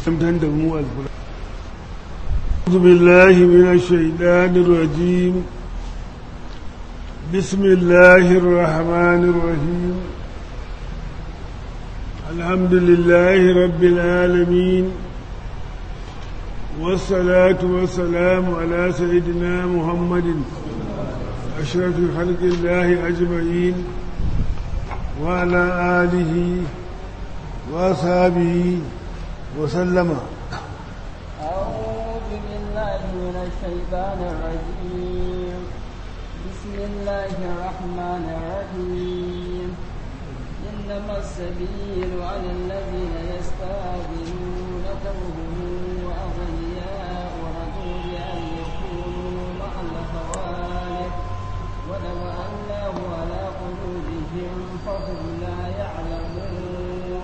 dan da mu alfura أعوذ بالله من الشيطان الرجيم بسم الله الرحمن الرحيم الحمد لله رب العالمين والصلاة والسلام على سيدنا محمد أشرف خلق الله أجمعين وعلى آله وأصحابه وسلم أعوذ بالله من الشيطان الرجيم بسم الله الرحمن الرحيم إنما السبيل على الذين يستأذنونك وهم أغنياء ورضوا بأن يكونوا مع الخوالف ولو أنه على قلوبهم فهم لا يعلمون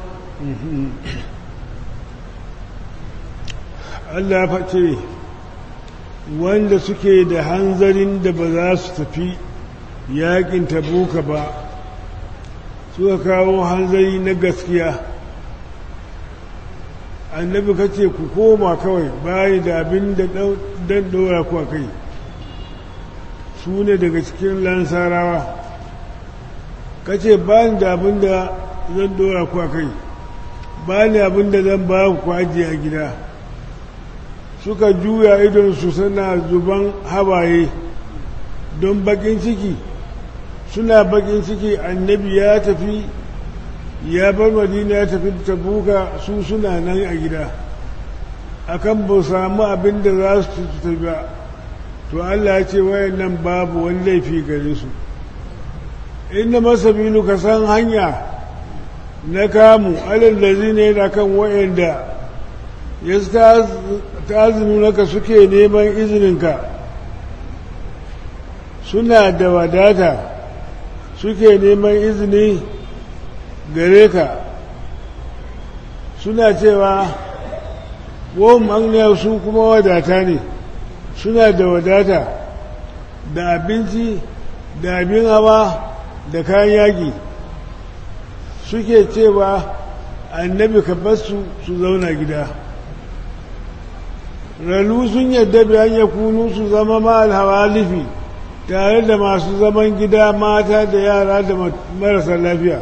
Allah face wanda suke da hanzarin da ba za su tafi yakin tabuka ba suka kawo hanzari na gaskiya annabi kace ku koma kawai bayi da abin da dan dora ku a kai su ne daga cikin lansarawa kace ba da abin da zan dora ku a kai ba ni abin da zan ba ku ajiye a gida suka juya idonsu suna zuban hawaye don bakin ciki suna bakin ciki annabi ya tafi ya bar madina ya tafi tabuka su suna nan a gida akan ba samu abin da za su tafi ba to Allah ya ce wayan nan babu wani laifi gare su inda masabilu ka san hanya na kamu alal da zine da kan wayanda ya ta naka suke neman izininka suna da wadata suke neman izini gare ka suna cewa won magniya su kuma wadata ne suna da wadata da abinci da abin hawa da kayan yaƙi suke cewa annabi ka basu su zauna gida ralu sun yadda bayan ya kunu su zama ma'al hawalifi tare da masu zaman gida mata da yara da marasa lafiya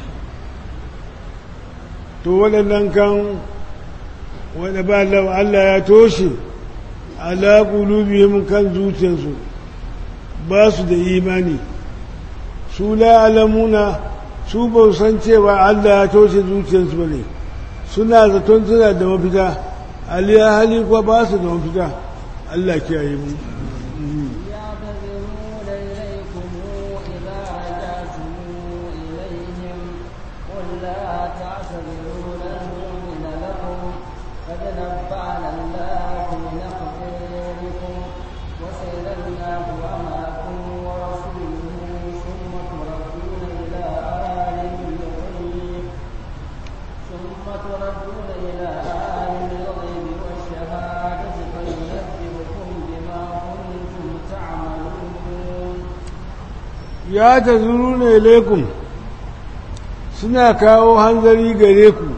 to waɗannan kan wadda ba Allah ya toshe ala qulubihim kan zuciyarsu ba su da imani su la alamuna su ba san cewa Allah ya toshe zuciyarsu ba ne suna zaton suna da mafita aliya hali kuwa ba su da mafita Allah kiyaye mu يعتذرون إليكم إذا رجعتم إليهم قل لا تعتذروا لن نؤمن لكم قد نبأنا الله من أخباركم وسير الله أمركم ورسوله ثم تردون إلى عالم الغيب ثم تردون إلى عالم الغيب والشهادة فينبئكم بما كنتم تعملون ya ta zuru ne lekun suna kawo hanzari gare ku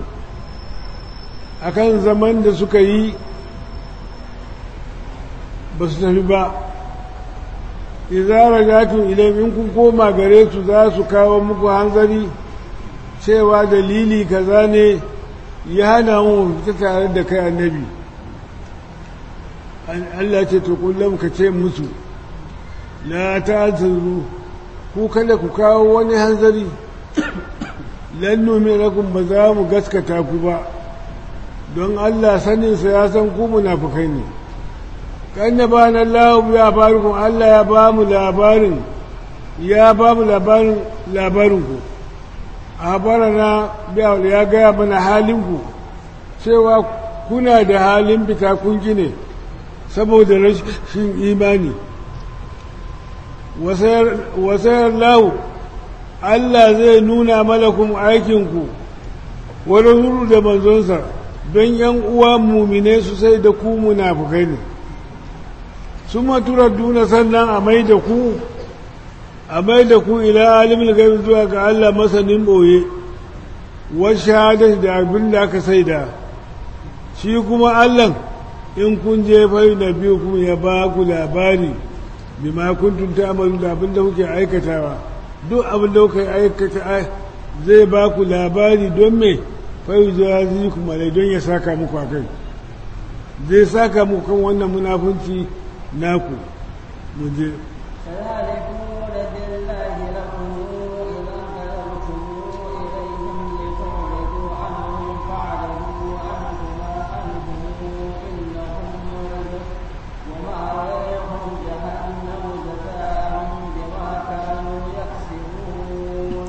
akan zaman da suka yi ba su tafi ba izara gatun idan in kun koma gare su za su kawo muku hanzari cewa dalili kaza ne ya hana mu fita tare da kai annabi Allah ce to kullum ka ce musu la ta zuru ku kada ku kawo wani hanzari lannu mai rakun ba za mu gaskata ku ba don Allah saninsa ya san ku munafukai ne kan da ba na lahu ya barikun Allah ya ba mu labarin ya ba mu labarin labarinku a barana ya gaya mana halinku cewa kuna da halin fita kun ne saboda rashin imani wasayar lahu Allah zai nuna malakun aikinku wani zuru da manzonsa don yan uwa mumine su sai da ku munafukai ne sun maturar duna sannan a mai da ku a mai da ku ila alimin gaibi zuwa ga Allah masanin ɓoye wasu shahadar da abin da aka saida shi kuma Allah in kun je fai na biyu kuma ya ba ku labari bima kuntum ta'malu da abin da kuke aikatawa duk abin da kuke aikata zai ba ku labari don me fai jazi kuma lai don ya saka muku akai zai saka muku kan wannan munafunci naku mu je فذلكون بالله لكم إذا انقلبتم إليهم لتعرضوا عنهم فاعلموا أنتما عنهم إنهم رجس ومأويهم جهنم جزاء بما كانوا يكسبون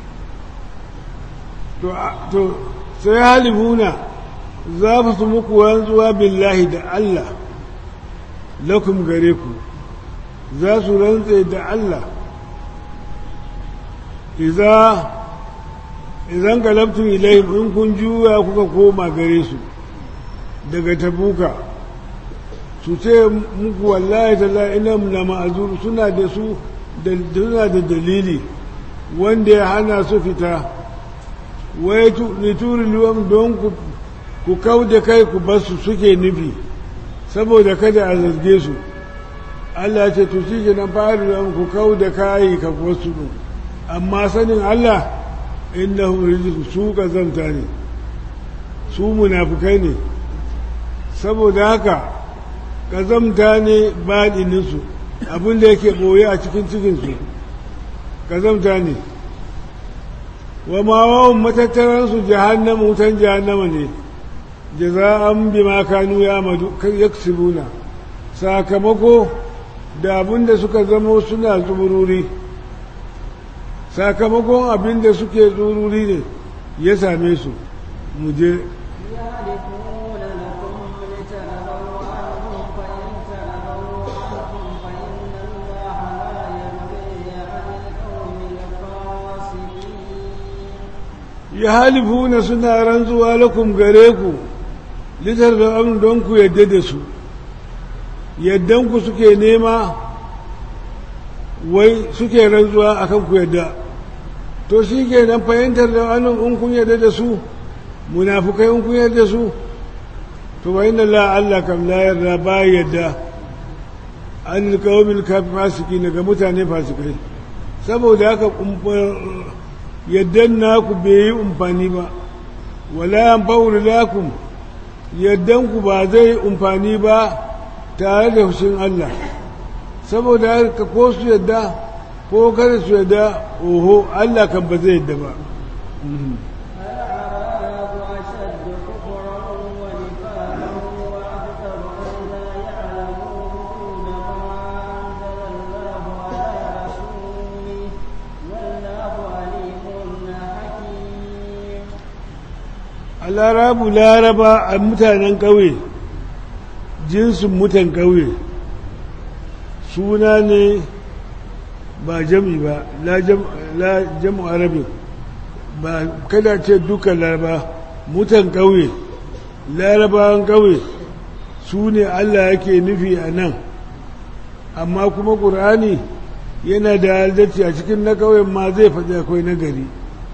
to sai halifuna za su muku rantsuwa billahi da Allah lakum gare ku za su rantse da Allah iza idan galabtun ilayhim in kun juya kuka koma gare su daga tabuka su ce muku wallahi talla ina na ma'azur suna da su suna da dalili wanda ya hana su fita wai lituri luwan don ku kau da kai ku basu suke nufi saboda kada a zarge su Allah ce to shi nan fari luwan ku kau da kayi ka wasu ɗin amma sanin Allah inna rijis su kazanta ne su munafukai ne saboda haka kazamta ne baɗininsu abinda yake ɓoye a cikin cikinsu kazamta ne wa ma wawan matattaransu jahannama wutan jahannama ne jaza'an bima kanu yaksibuna sakamako da abinda suka zama suna tsururi sakamakon abinda suke tsururi ne ya same su mu je يعرفون لكم لتنبوا عنهم فإن تنبوا عنهم فإن الله لا يرضي عن القوم الفاسقين ya halifuna suna rantsuwa lakum gare ku litar da amin don ku yadda da su yaddanku suke nema wai suke rantsuwa akan ku yadda to shi ke nan fahimtar da anin in kun yadda da su munafukai in kun yadda su to wa inda la Allah kam la yarda ba yadda an alƙawamin kafin fasiki daga mutane fasikai saboda haka yaddan naku bai yi umfani ba wala yan fauri lakum yaddan ku ba zai umfani ba tare da hushin Allah saboda haka ko su yadda ko kada su yadda oho Allah kan ba zai yadda ba الأعراب أشد كفرا ونفاقا وأكثر أن لا يعلمون ما أنزل الله على رسوله والله عليم حكيم alarabu laraba a mutanen ƙauye jinsin mutan ƙauye suna ne ba jami ba la jamu arabi ba kada ce duka laraba mutan ƙauye larabawan ƙauye su ne allah yake nufi a nan amma kuma ƙur'ani yana da adalci a cikin na ƙauyen ma zai faɗi akwai nagari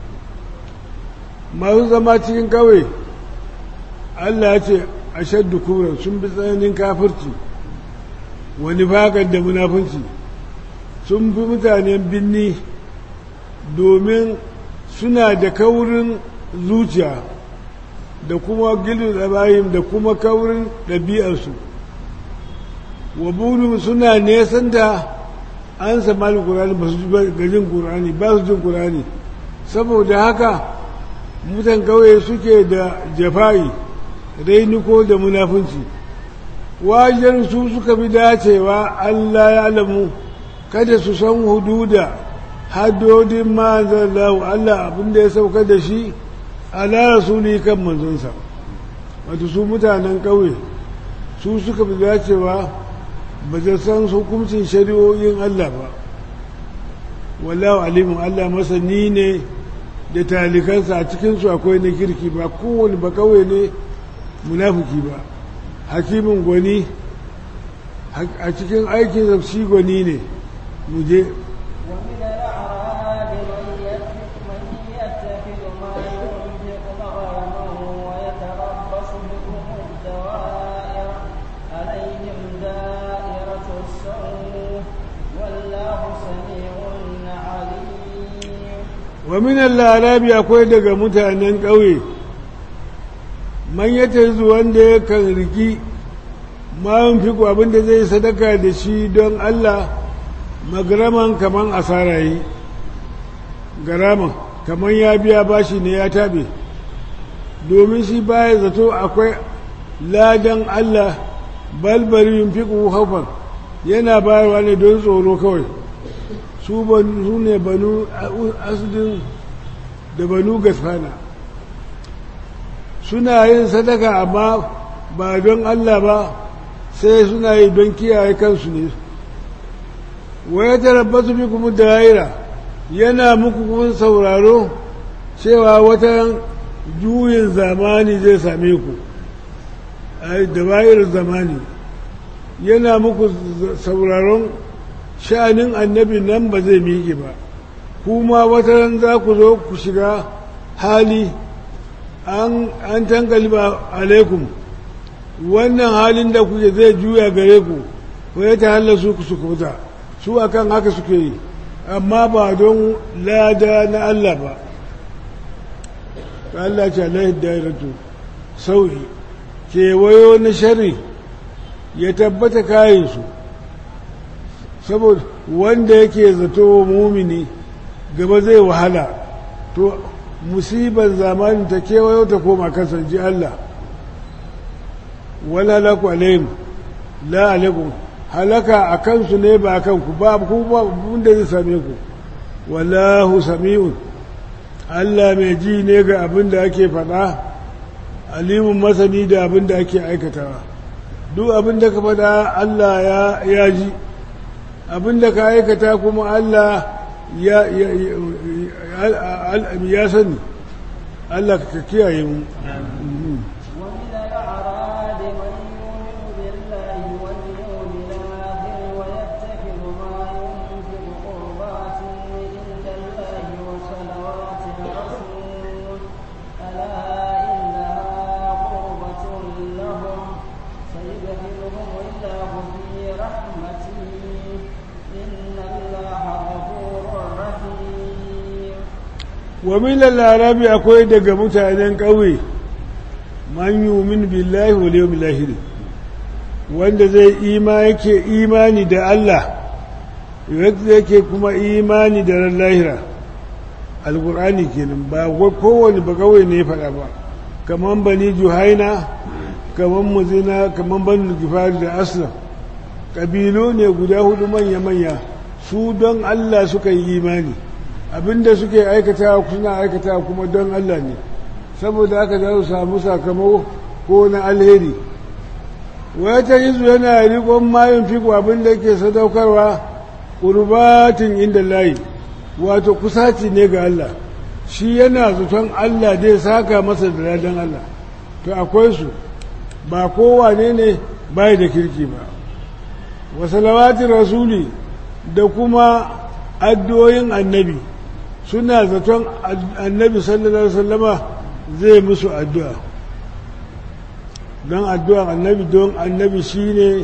masu zama cikin kawai Allah ya ce a shaddu kuran sun bi tsananin kafirci wani fagar da munafunci sun fi mutanen binni domin suna da kaurin zuciya da kuma gilu tsabayin da kuma kaurin ɗabi'arsu wa bulu suna nesan da an samali ƙurani ba su gajin ƙurani ba su jin ƙurani saboda haka mutan kauye suke da jafa'i rainiko da munafunci wajen su suka bi dacewa Allah ya alamu kada su san hududa haddodin manzallahu Allah abinda ya sauka da shi ala rasuli kan manzonsa wato su mutanen kauye su suka bi dacewa ba ta san hukuncin shari'o'in Allah ba wallahu alimun Allah masani ne da talikansa a cikinsu akwai na kirki ba kowane ba kawai ne munafuki ba hakimin gwani a cikin aikin shi gwani ne mu je ومن الأعراب من يتخذ من يتخذ ما ينفق مغرما ويتربص بكم wa minan larabi akwai daga mutanen ƙauye man ya wanda ya kan riki ma'un fiku abinda zai sadaka da shi don Allah magaraman kaman asara yi garaman kaman ya biya bashi ne ya tabe domin shi baya zato akwai ladan Allah balbari yin fiku haufan yana bayarwa ne don tsoro kawai su ne banu asudin da banu gasfana suna yin sadaka amma ba don Allah ba sai suna yi don kiyaye kansu ne waya tarabbasu bi kuma daira yana muku kun sauraro cewa wata juyin zamani zai same ku da bayar zamani yana muku sauraron sha'anin annabi nan ba zai miƙe ba kuma wata za ku zo ku shiga hali an tankaliba alaikum wannan halin da kuke zai juya gare ku ko ya tahalla su ku sukuta su akan haka suke yi amma ba don lada na Allah ba Allah ce alaihi dairatu sau'i kewayo na shari ya tabbata kayansu saboda wanda yake zato mumini gaba zai wahala to musibar zamanin ta kewayo ta koma kasance Allah wala laku alaihim la alaikum halaka a kansu ne ba a kanku ba ku ba wanda zai same ku wallahu sami'un Allah mai ji ne ga abin da ake faɗa alimun masani da abin da ake aikatawa duk abin da ka faɗa Allah ya ji abin da ka aikata kuma Allah ya sani Allah ka kiyaye mu ومن الأعراب من يؤمن بالله واليوم الآخر ويتخذ ما ينفق قربات عند الله وصلوات الرسول ألا إنها قربة لهم سيدخلهم الله في رحمته إن الله غفور رحيم wa milal larabi akwai daga mutanen ƙauye man yumin billahi wal yawmil akhir wanda zai ima yake imani da Allah yadda yake kuma imani da ran lahira alqur'ani kenan ba wai kowane ba ƙauye ne faɗa ba kaman bani juhaina kaman muzina kaman bani gifari da aslam ƙabilu ne guda hudu manya-manya su don Allah suka yi imani abinda suke aikata suna aikata kuma don Allah ne saboda haka za su samu sakamako ko na alheri wata yizu yana rikon mayin fiko abinda ke sadaukarwa ƙurbatin inda layi wato kusaci ne ga Allah shi yana zaton Allah zai saka masa da ladan Allah to akwai su ba kowane ne bai da kirki ba wasalawatin rasuli da kuma addu'o'in annabi suna zaton annabi sallallahu alaihi wasallama zai musu addu'a don addu'an annabi don annabi shine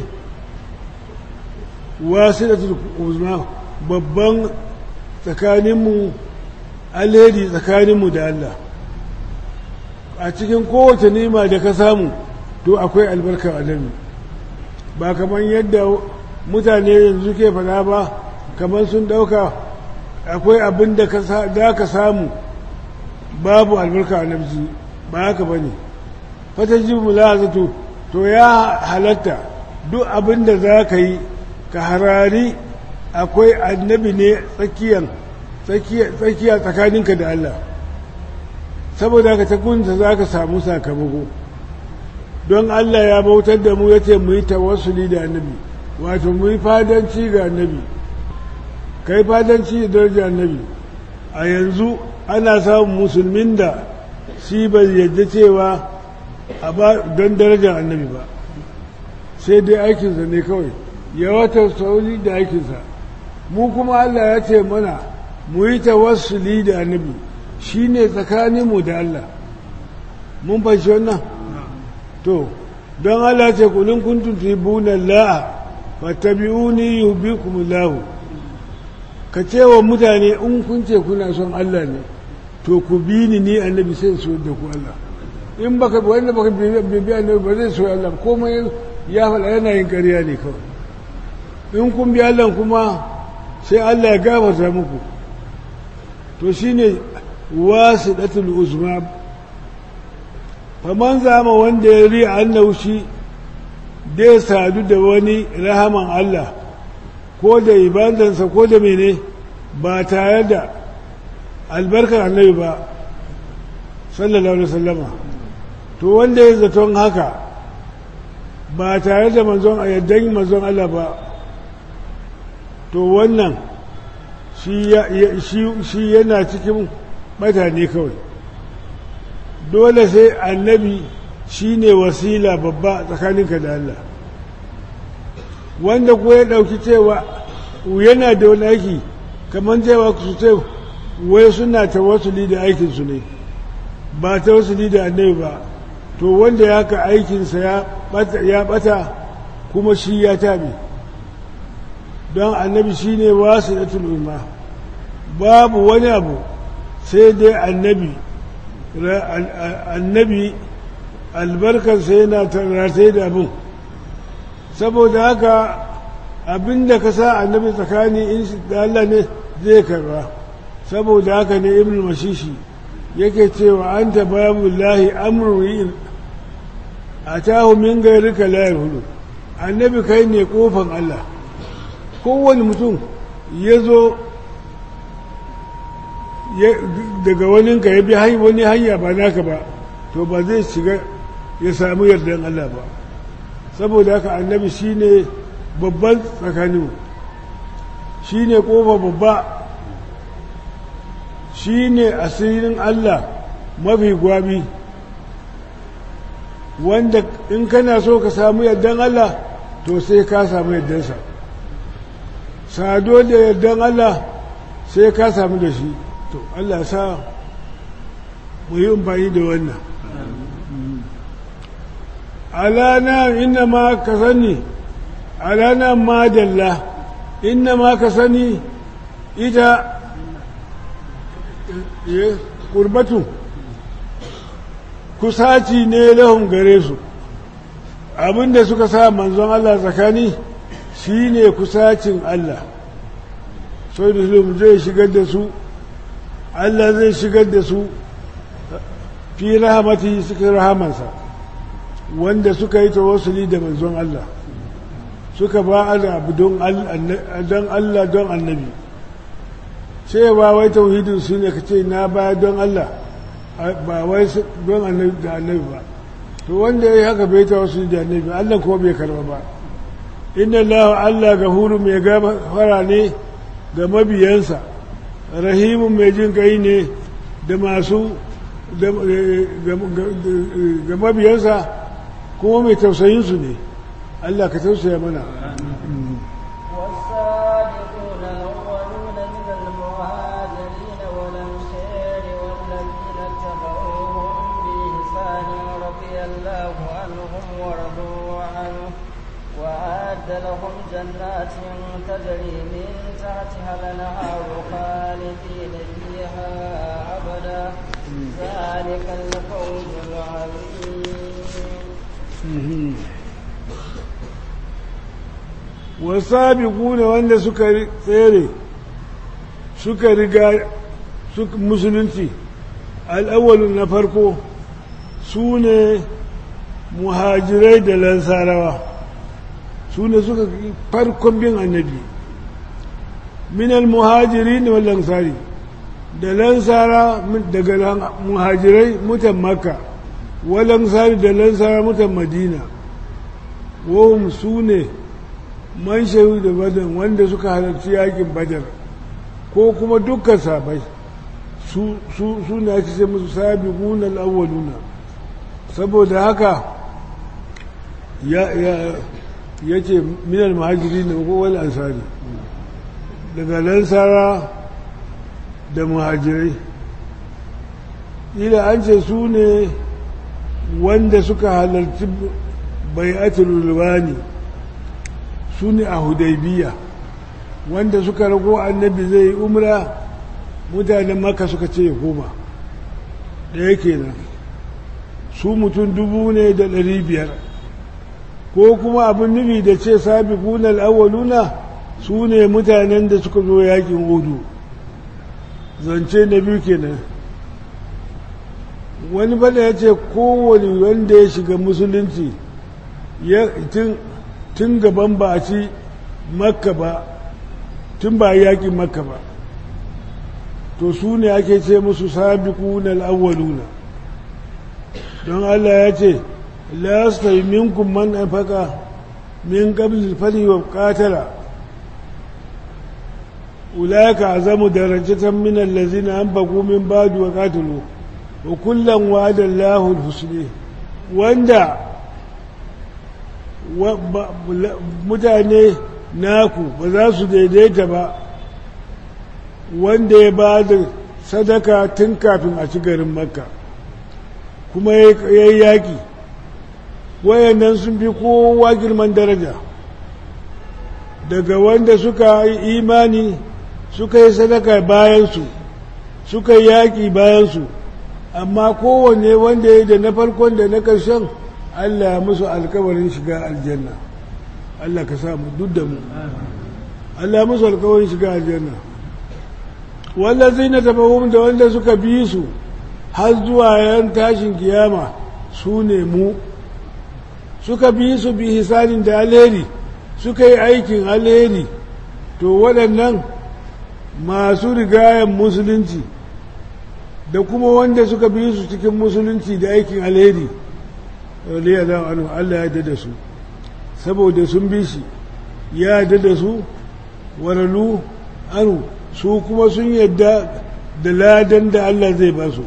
wasilatul uzma babban tsakaninmu alheri tsakaninmu da Allah a cikin kowace nima da ka samu to akwai albarkar annabi ba kamar yadda mutane yanzu ke fada ba kamar sun dauka akwai abin da ka samu babu albarka annabi ba haka ba ne fata ji mulazatu to ya halatta duk abin da za ka yi ka harari akwai annabi ne tsakiya tsakaninka da Allah saboda ka ta kunta za ka samu sakamako don Allah ya bautar da mu ya ce mu yi tawassuli da annabi wato mu yi fadanci ga annabi kai fadanci da daraja annabi a yanzu ana samun musulmin da shi bai yadda cewa a ba don darajar annabi ba sai dai aikinsa ne kawai ya wata sauri da aikinsa mu kuma Allah ya ce mana mu yi tawassuli da annabi shi ne tsakaninmu da Allah mun fashi wannan to don Allah ce kulin kuntum tuhibbuna Allah fattabi'uni yuhibbukum Allah ka ce wa mutane in kun ce kuna son Allah ne to ku bi ni ni annabi sai so da ku Allah in baka wanda baka bibi annabi ba zai so Allah komai ya faɗa yana yin ƙarya ne kawai in kun bi Allah kuma sai Allah ya gafarta muku to shine wasidatul uzma faman zama wanda ya ri annahu shi dai sadu da wani rahaman Allah ko da ibadansa ko da mene ba tare da albarkar annabi ba sallallahu alaihi wasallama to wanda ya zaton haka ba tare da manzon a yaddan manzon Allah ba to wannan shi yana cikin mutane kawai dole sai annabi shi ne wasila babba tsakaninka da Allah wanda ko ya ɗauki cewa yana da wani aiki kamar cewa su ce wai suna ta wasuli da aikinsu ne ba ta wasuli da annabi ba to wanda ya ka aikinsa ya bata kuma shi ya tabi don annabi shi ne wasu da tuluma babu wani abu sai dai annabi annabi albarkarsa yana tarratai da abin saboda haka abinda ka sa annabi tsakani in da Allah ne zai karba saboda haka ne ibn mashishi yake cewa an ta babu lahi amurri a tahu min gairika layar hudu annabi kai ne kofan Allah kowane mutum ya zo daga waninka ya bi wani hanya ba naka ba to ba zai shiga ya samu yardan Allah ba saboda haka annabi shine babban tsakaninmu shine kofa babba shine asirin Allah mafi gwabi wanda in kana so ka samu yardan Allah to sai ka samu yardansa sado da yardan Allah sai ka samu da shi to Allah sa mu yi amfani da wannan alana inna ma ka sani alana madalla inna ma ka sani ita kurbatu kusaci ne lahun gare su abinda suka sa manzon Allah tsakani shine kusacin Allah sai da zai shigar da su Allah zai shigar da su fi rahamati suka rahamansa wanda suka yi tawassuli da manzon Allah suka ba da abu don Allah don annabi cewa wai tauhidin su ne ka ce na baya don Allah ba wai don annabi da annabi ba to wanda ya yi haka bai tawassuli da annabi Allah kuma bai karba ba inna Allah Allah gafuru mai gafara ne ga mabiyansa rahimun mai jin kai ne da masu ga mabiyansa kuma mai tausayinsu ne Allah ka tausaya mana والصادقون الأولون من المهاجرين والأنصار والذين اتبعوهم بإحسان رضي الله عنهم ورضوا عنه وأعد لهم جنات تجري من تحتها الأنهار خالدين فيها أبدا ذلك الفوز العظيم wasabiquna wanda suka tsere suka riga musulunci al'awwalun na farko su ne muhajirai da lansarawa su ne suka farkon bin annabi minal muhajiri ne lansari da lansara daga muhajirai mutan makka walansari da lansara mutan madina wahum su ne man shahu da badan wanda suka halarci yakin badar ko kuma dukkan sabai su ne ake ce musu sabi gunan awwaluna saboda haka ya ce minal mahajiri na kowal ansari daga lansara da muhajirai ila an ce su ne wanda suka halarci bai'atul rulwani su ne a hudaybiya wanda suka rago annabi zai umra mutanen maka suka ce ya koma ɗaya kenan su mutum dubu ne da ɗari biyar ko kuma abin nufi da ce sabi kunan awwaluna su ne mutanen da suka zo yakin hudu zance na biyu kenan wani bada ya ce kowane wanda ya shiga musulunci tun gaban ba a ci makka ba tun ba yakin makka ba to su ne ake ce musu sabiquna al-awwaluna don Allah ya ce la yastawi minkum man anfaqa min qabl al-fali wa qatala ulaika azamu darajatan min allazina anfaqu min ba'd wa qatalu wa kullan wa'ada Allahu al-husna wanda mutane naku ba za su daidaita ba wanda ya ba da sadaka tun kafin a ci garin makka kuma ya yi yaƙi wayannan sun fi kowa girman daraja daga wanda suka yi imani suka yi sadaka bayansu suka yi yaƙi bayansu amma kowanne wanda ya da na farkon da na ƙarshen allah ya musu alkawarin shiga aljanna allah ka samu duk da mu allah ya musu alkawarin shiga aljanna wallazi na tabahum da wanda suka bi su har zuwa yan tashin kiyama su ne mu suka bi su bi hisanin da alheri suka yi aikin alheri to waɗannan masu rigayen musulunci da kuma wanda suka bi su cikin musulunci da aikin alheri Allah ya da su saboda sun bi shi ya da su waralu anu su kuma sun yadda da ladan da Allah zai ba su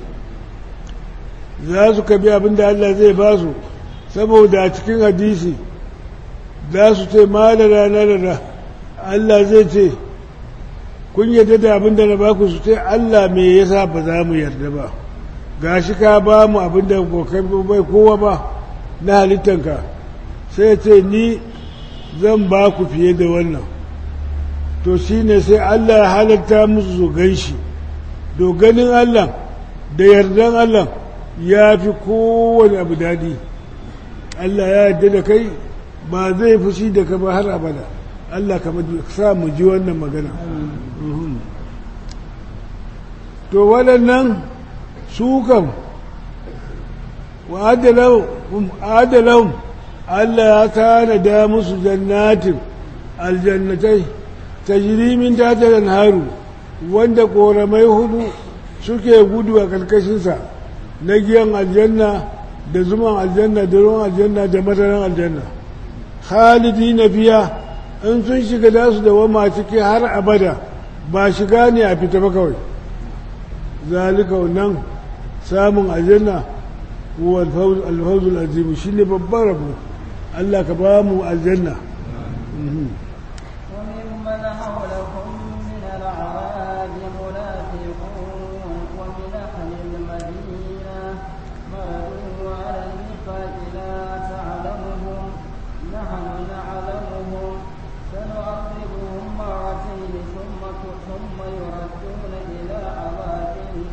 za su kabi abin da Allah zai ba su saboda a cikin hadisi za su ce ma da rana da Allah zai ce kun yadda da abin da na ba ku su ce Allah me yasa ba za mu yarda ba ga shi ka ba mu abin da bai kowa ba na halittanka sai ce ni zan ba ku fiye da wannan to shi ne sai Allah ya halatta musu su gan shi do ganin Allah da yardan Allah ya fi kowane abu daɗi Allah ya yarda da kai ba zai fushi da ka ba har abada Allah ka sa mu ji wannan magana to waɗannan su kam wa adalahum Allah ya tanada musu jannatin aljannatai tajiri min tatar haru wanda koramai hudu suke gudu a karkashinsa na giyan aljanna da zuman aljanna da ruwan aljanna da madaran aljanna khalidi na fiya in sun shiga da su da wama ciki har abada ba shiga ne a fita ba kawai zalika nan samun aljanna wa alfawzul azimu shine babban rabo Allah ka ba mu aljanna وممن حولكم من الأعراب منافقون ومن أهل المدينة مردوا على النفاق لا تعلمهم نحن نعلمهم سنعذبهم مرتين ثم ثم يردون إلى عذاب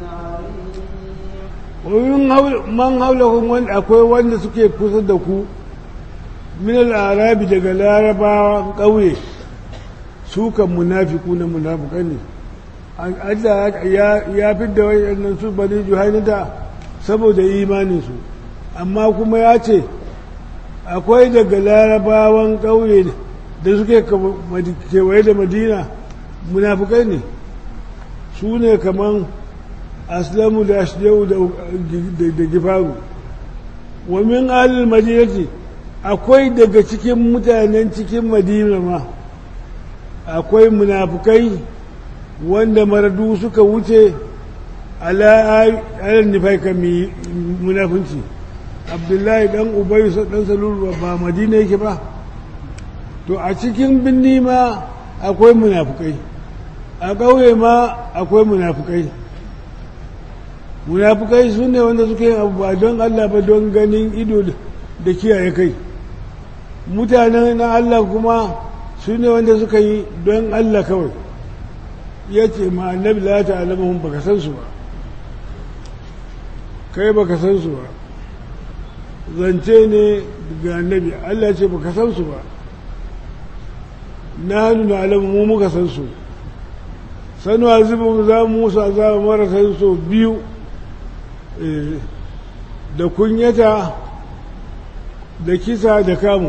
عظيم man haulahun wanda akwai wanda suke kusa da ku min al'arabi daga larabawa ƙauye su kan munafiku na munafukai ne Allah ya fi da wayannan su bani juhainata saboda imaninsu amma kuma ya ce akwai daga larabawan ƙauye da suke kewaye da madina munafukai ne su ne kaman aslamu da ashjau da gifaru wa min alil madinati akwai daga cikin mutanen cikin madina ma akwai munafukai wanda maradu suka wuce ala nifai kan munafunci abdullahi dan ubayu dan salulu ba madina yake ba to a cikin binni ma akwai munafukai a ƙauye ma akwai munafukai munafukai su ne wanda suke yin abu ba don Allah ba don ganin ido da kiyaye kai mutanen na Allah kuma su ne wanda suka yi don Allah kawai ya ce ma annabi la ta'lamuhum baka san su ba kai baka san su ba zance ne ga annabi Allah ce baka san su ba na hannu na alamu mu muka san su sanu azibin za mu musu azaba marasa so biyu da kunyata da kisa da kamu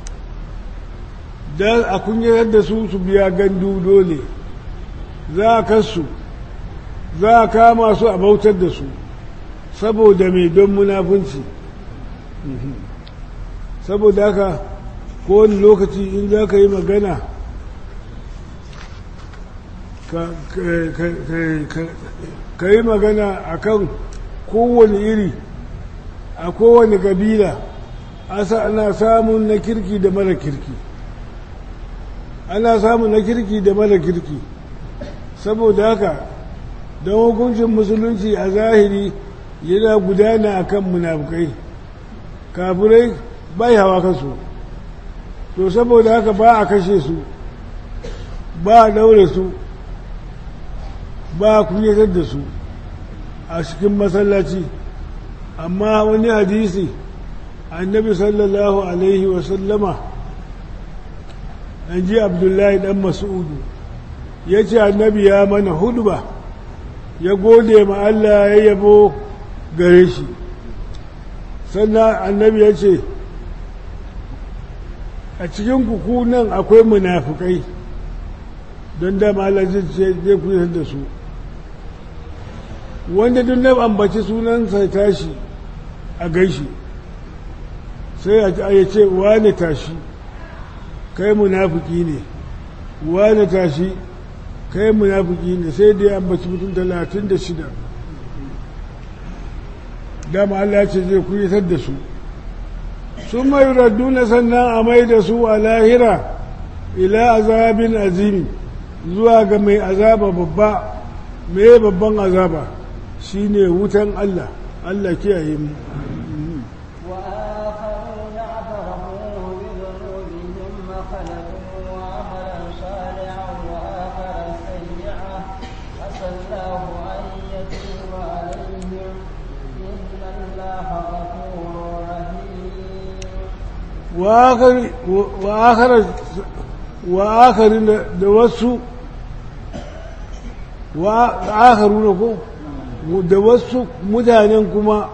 da a kunyatar da su su biya gandu dole za a kasu za a kama su a bautar da su saboda mai don munafunci saboda haka kowane lokaci in za ka yi magana ka yi magana a kan kowane iri a kowane kabila ana samun na kirki da mara kirki ana samun na kirki da mara kirki saboda haka don hukuncin musulunci a zahiri yana gudana a kan munafukai kafirai bai hawa kansu to saboda haka ba a kashe su ba a daure su ba a kunyatar da su a cikin masallaci amma wani hadisi annabi sallallahu alaihi wasallama an ji abdullahi dan mas'udu ya ce annabi ya mana hudba ya gode ma Allah ya yabo gare shi sannan annabi ya ce a cikin kuku nan akwai munafukai don dama Allah zai kuyar da su wanda duk na ambaci sunansa tashi a gaishi sai a ce wane tashi kai munafuki ne wane tashi kai munafuki ne sai da ya ambaci mutum talatin da shida dama Allah ce zai kuyatar da su sun mai radduna sannan a mai da su a lahira ila azabin azimi zuwa ga mai azaba babba mai babban azaba shine wutan Allah Allah kiyaye mu وآخرون اعترفوا بذنوبهم فخلقوا عملا صالحا وآخر سيئا عسى الله أن يتوب عليهم إن الله غفور رحيم وآخر da wasu wa'akharu na ko da wasu mutanen kuma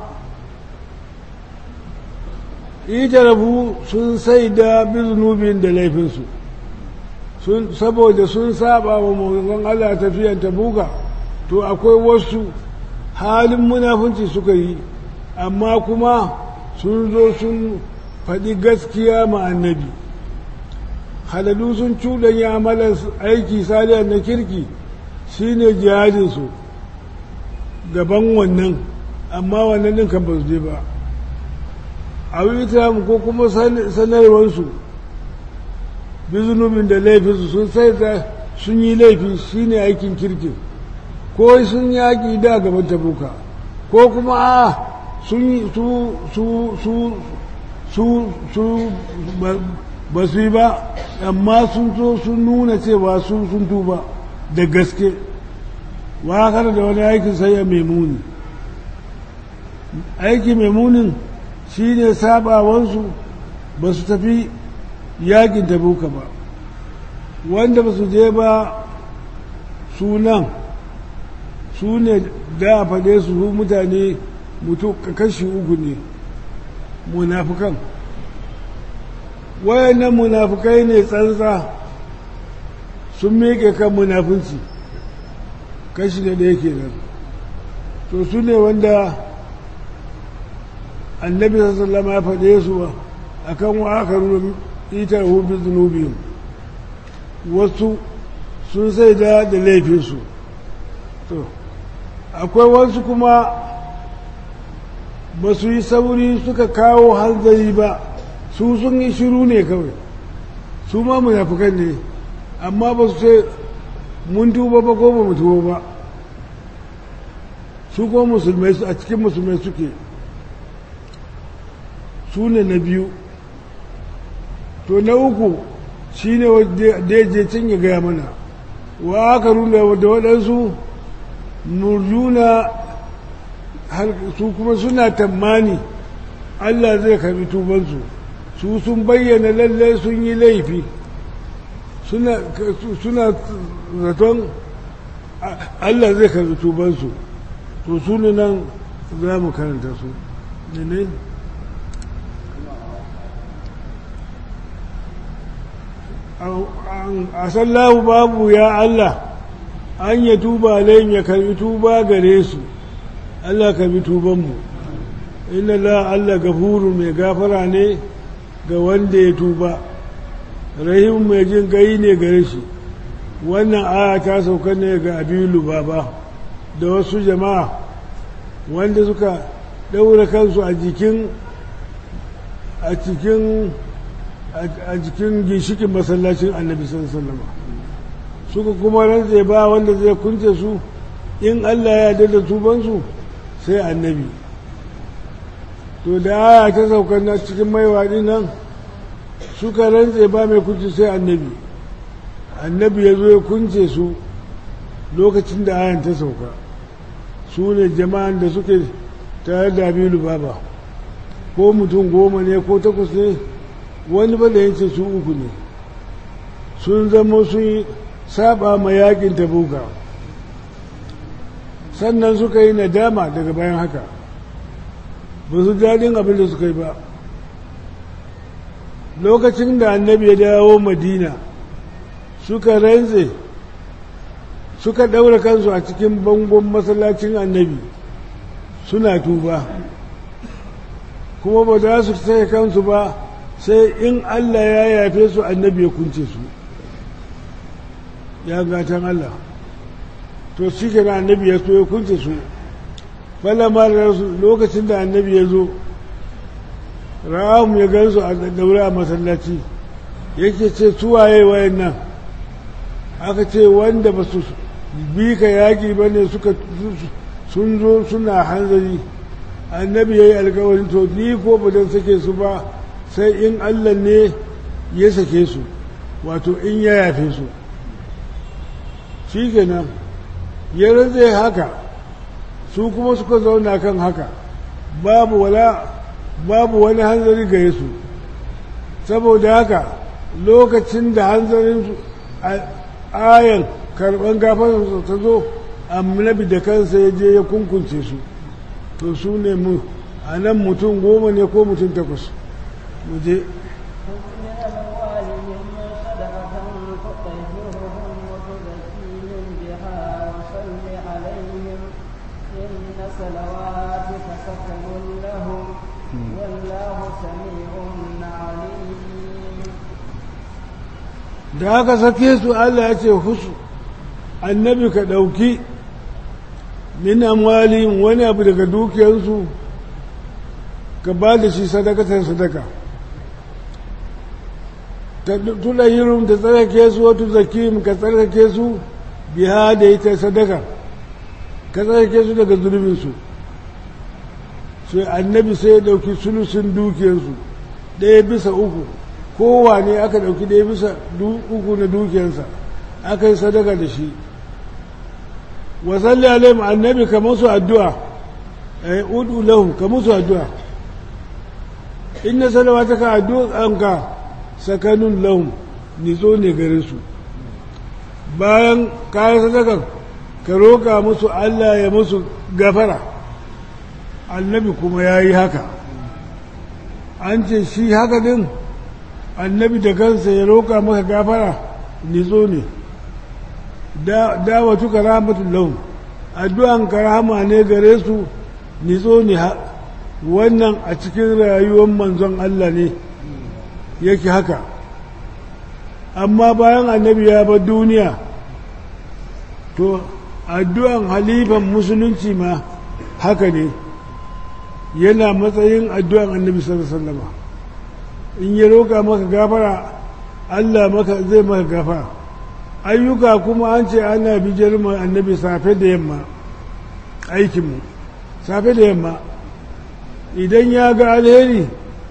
itarafu sun sai da bizunubin da laifinsu saboda sun saba wa mawazan Allah tafiyan tabuka to akwai wasu halin munafunci suka yi amma kuma sun zo sun faɗi gaskiya ma annabi haladu sun cuɗanya amalar aiki saliyar na kirki shine jihadinsu gaban wannan amma wannan ɗin kan ba su je ba abin ita ko kuma sanarwarsu bizunubin da laifinsu sun sai da sun yi laifi shine aikin kirkin ko sun yaƙi da gaban tabuka ko kuma a sun yi su su su su su ba su yi ba amma sun so sun nuna cewa su sun tuba da gaske wakar da wani aikin sai ya maimuni aiki maimunin shi ne sabawansu ba su tafi yakin tabuka ba wanda ba su je ba sunan su ne da a faɗe su mutane mutu kashi uku ne munafukan wayannan munafukai ne tsantsa sun miƙe kan munafunci kashi da ɗaya kenan to su ne wanda annabi sallama ya faɗe su ba a kan wa aka nuna itar hubi zunubin wasu sun sai da da laifinsu to akwai wasu kuma ba su yi sauri suka kawo hanzari ba su sun yi shiru ne kawai su ma munafukan ne amma ba su ce mun tuba ba ko ba mu tuba ba su ko musulmai a cikin musulmai suke su ne na biyu to na uku shi ne da ya je can ya gaya mana wa aka rula da waɗansu murjuna har su kuma suna tammani Allah zai karbi tubansu su sun bayyana lalle sun yi laifi suna suna zaton Allah zai karbi tubansu to su ne nan za mu karanta su ne ne a sallahu babu ya Allah an ya tuba alayhim ya karbi tuba gare su Allah karbi tubanmu inna la Allah gafuru mai gafara ne ga wanda ya tuba rahim mai jin gai ne gare shi wannan aya ta sauka ne ga abilu baba da wasu jama'a wanda suka ɗaura kansu a jikin a cikin a jikin ginshikin masallacin annabi sallallahu suka kuma rantse ba wanda zai kunce su in Allah ya yarda da tubansu sai annabi to da aya ta sauka na cikin maiwaɗi nan suka rantse ba mai kunce sai annabi annabi ya zo ya kunce su lokacin da ayan ta sauka su ne jama'an da suke tare da abilu baba ko mutum goma ne ko takwas ne wani ba da yace su uku ne sun zama sun yi saba ma yakin tabuka sannan suka yi nadama daga bayan haka ba su daɗin abin da suka yi ba lokacin da annabi ya dawo madina suka rantse suka ɗaura kansu a cikin bangon masallacin annabi suna tuba kuma ba za su sake kansu ba sai in Allah ya yafe su annabi ya kunce su ya gatan Allah to shi ke na annabi ya so ya kunce su falama lokacin da annabi ya zo ra'amu ya gansu a daure a masallaci yake ce suwaye wayan nan aka ce wanda ba su bi ka yaƙi ba ne suka sun zo suna hanzari annabi ya yi alkawarin to ni ko ba don sake su ba sai in allah ne ya sake su wato in ya yafe su shi kenan ya zai haka su kuma suka zauna kan haka babu wala babu wani hanzari gare su saboda haka lokacin da hanzarin ayan karban gafararsa ta zo annabi da kansa ya je ya kunkunce su to su ne mu a nan mutum goma ne ko mutum takwas mu je da aka sake su Allah ya ce husu annabi ka ɗauki min amwalin wani abu daga dukiyarsu ka ba da shi sadakatar sadaka ta tuna yirum ta tsarkake su wata zakim ka tsarkake su biya da ita sadaka ka tsarkake su daga zulminsu sai annabi sai ya ɗauki sulusun dukiyarsu ɗaya bisa uku kowane aka ɗauki ɗaya bisa uku na dukiyarsa aka yi sadaka da shi wasalli alaihim annabi ka musu addu'a eh udu lahum ka musu addu'a inna salawataka addu'anka sakanun lahum nizo ne gare su bayan kayan sadaka ka roka musu Allah ya musu gafara annabi kuma ya yi haka an ce shi haka din annabi da kansa ya roka maka gafara nizo ne dawatu karamatul lahum addu'an karama ne gare su nizo ne wannan a cikin rayuwar manzon Allah ne yake haka amma bayan annabi ya bar duniya to addu'an halifan musulunci ma haka ne yana matsayin addu'an annabi sallallahu alaihi wasallam in ya roka maka gafara Allah maka zai maka gafara ayyuka kuma an ce ana bijar mu annabi safe da yamma aikinmu safe da yamma idan ya ga alheri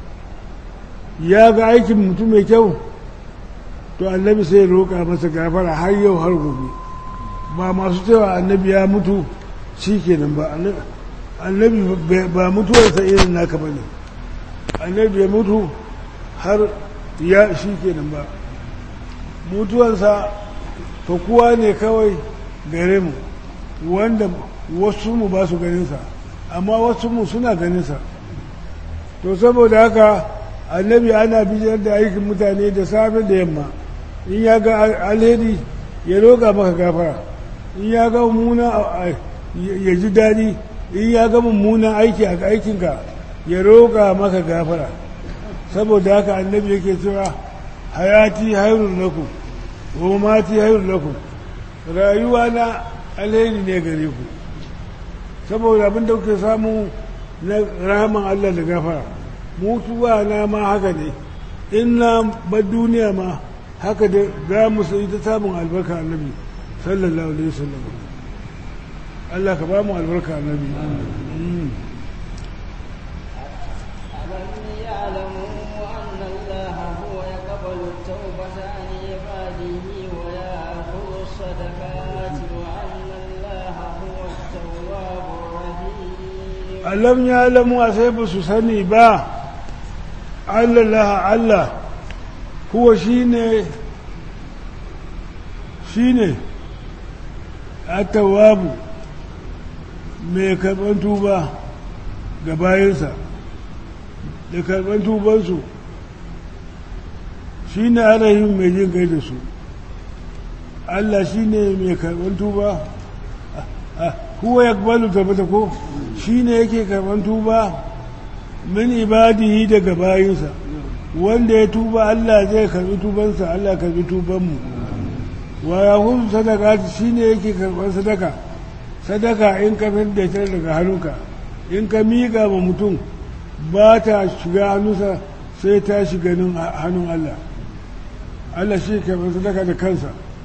ya ga aikin mutum mai kyau to annabi sai roƙa masa gafara har yau har gobe ba masu cewa annabi ya mutu shi kenan ba annabi ba mutuwarsa irin naka ba ne annabi ya mutu har ya shi kenan ba mutuwarsa fakuwa ne kawai gare mu wanda wasu mu ba su ganinsa amma wasu mu suna ganinsa to saboda haka annabi ana bijiyar da aikin mutane da safe da yamma in ya ga alheri ya roƙa maka gafara in ya ga mummuna ya ji daɗi in ya ga mummunan aiki a aikinka ya roƙa maka gafara saboda haka annabi yake cewa hayati hairun lakum wa mati hairun lakum rayuwa na alheri ne gare ku saboda abin da kuke samu na rahaman Allah da gafara mutuwa na ma haka ne in na bar duniya ma haka da za mu sai ta samun albarka annabi sallallahu alaihi wasallam Allah ka ba mu albarka annabi ألم يعلموا أن الله هو يقبل التوبة عن عباده ويأخذ الصدقات وأن الله هو التواب الرحيم alam ya lamu a sai ba su sani ba Allah Allah kuwa shi ne shi ne atawabu mai karɓar tuba ga bayansa da karɓar tubansu shi ne arahin mai jin gai da su Allah shi ne mai karɓar tuba huwa ya balu tabbata ko shi ne yake karɓar tuba min ibadihi daga bayinsa wanda ya tuba Allah zai karɓi tubansa Allah karɓi tubanmu wa ya hudu sadaka shi ne yake karɓar sadaka sadaka in ka da ta daga hannunka in ka miƙa ma mutum ba ta shiga hannunsa sai ta shiga hannun Allah Allah shi karɓar sadaka da kansa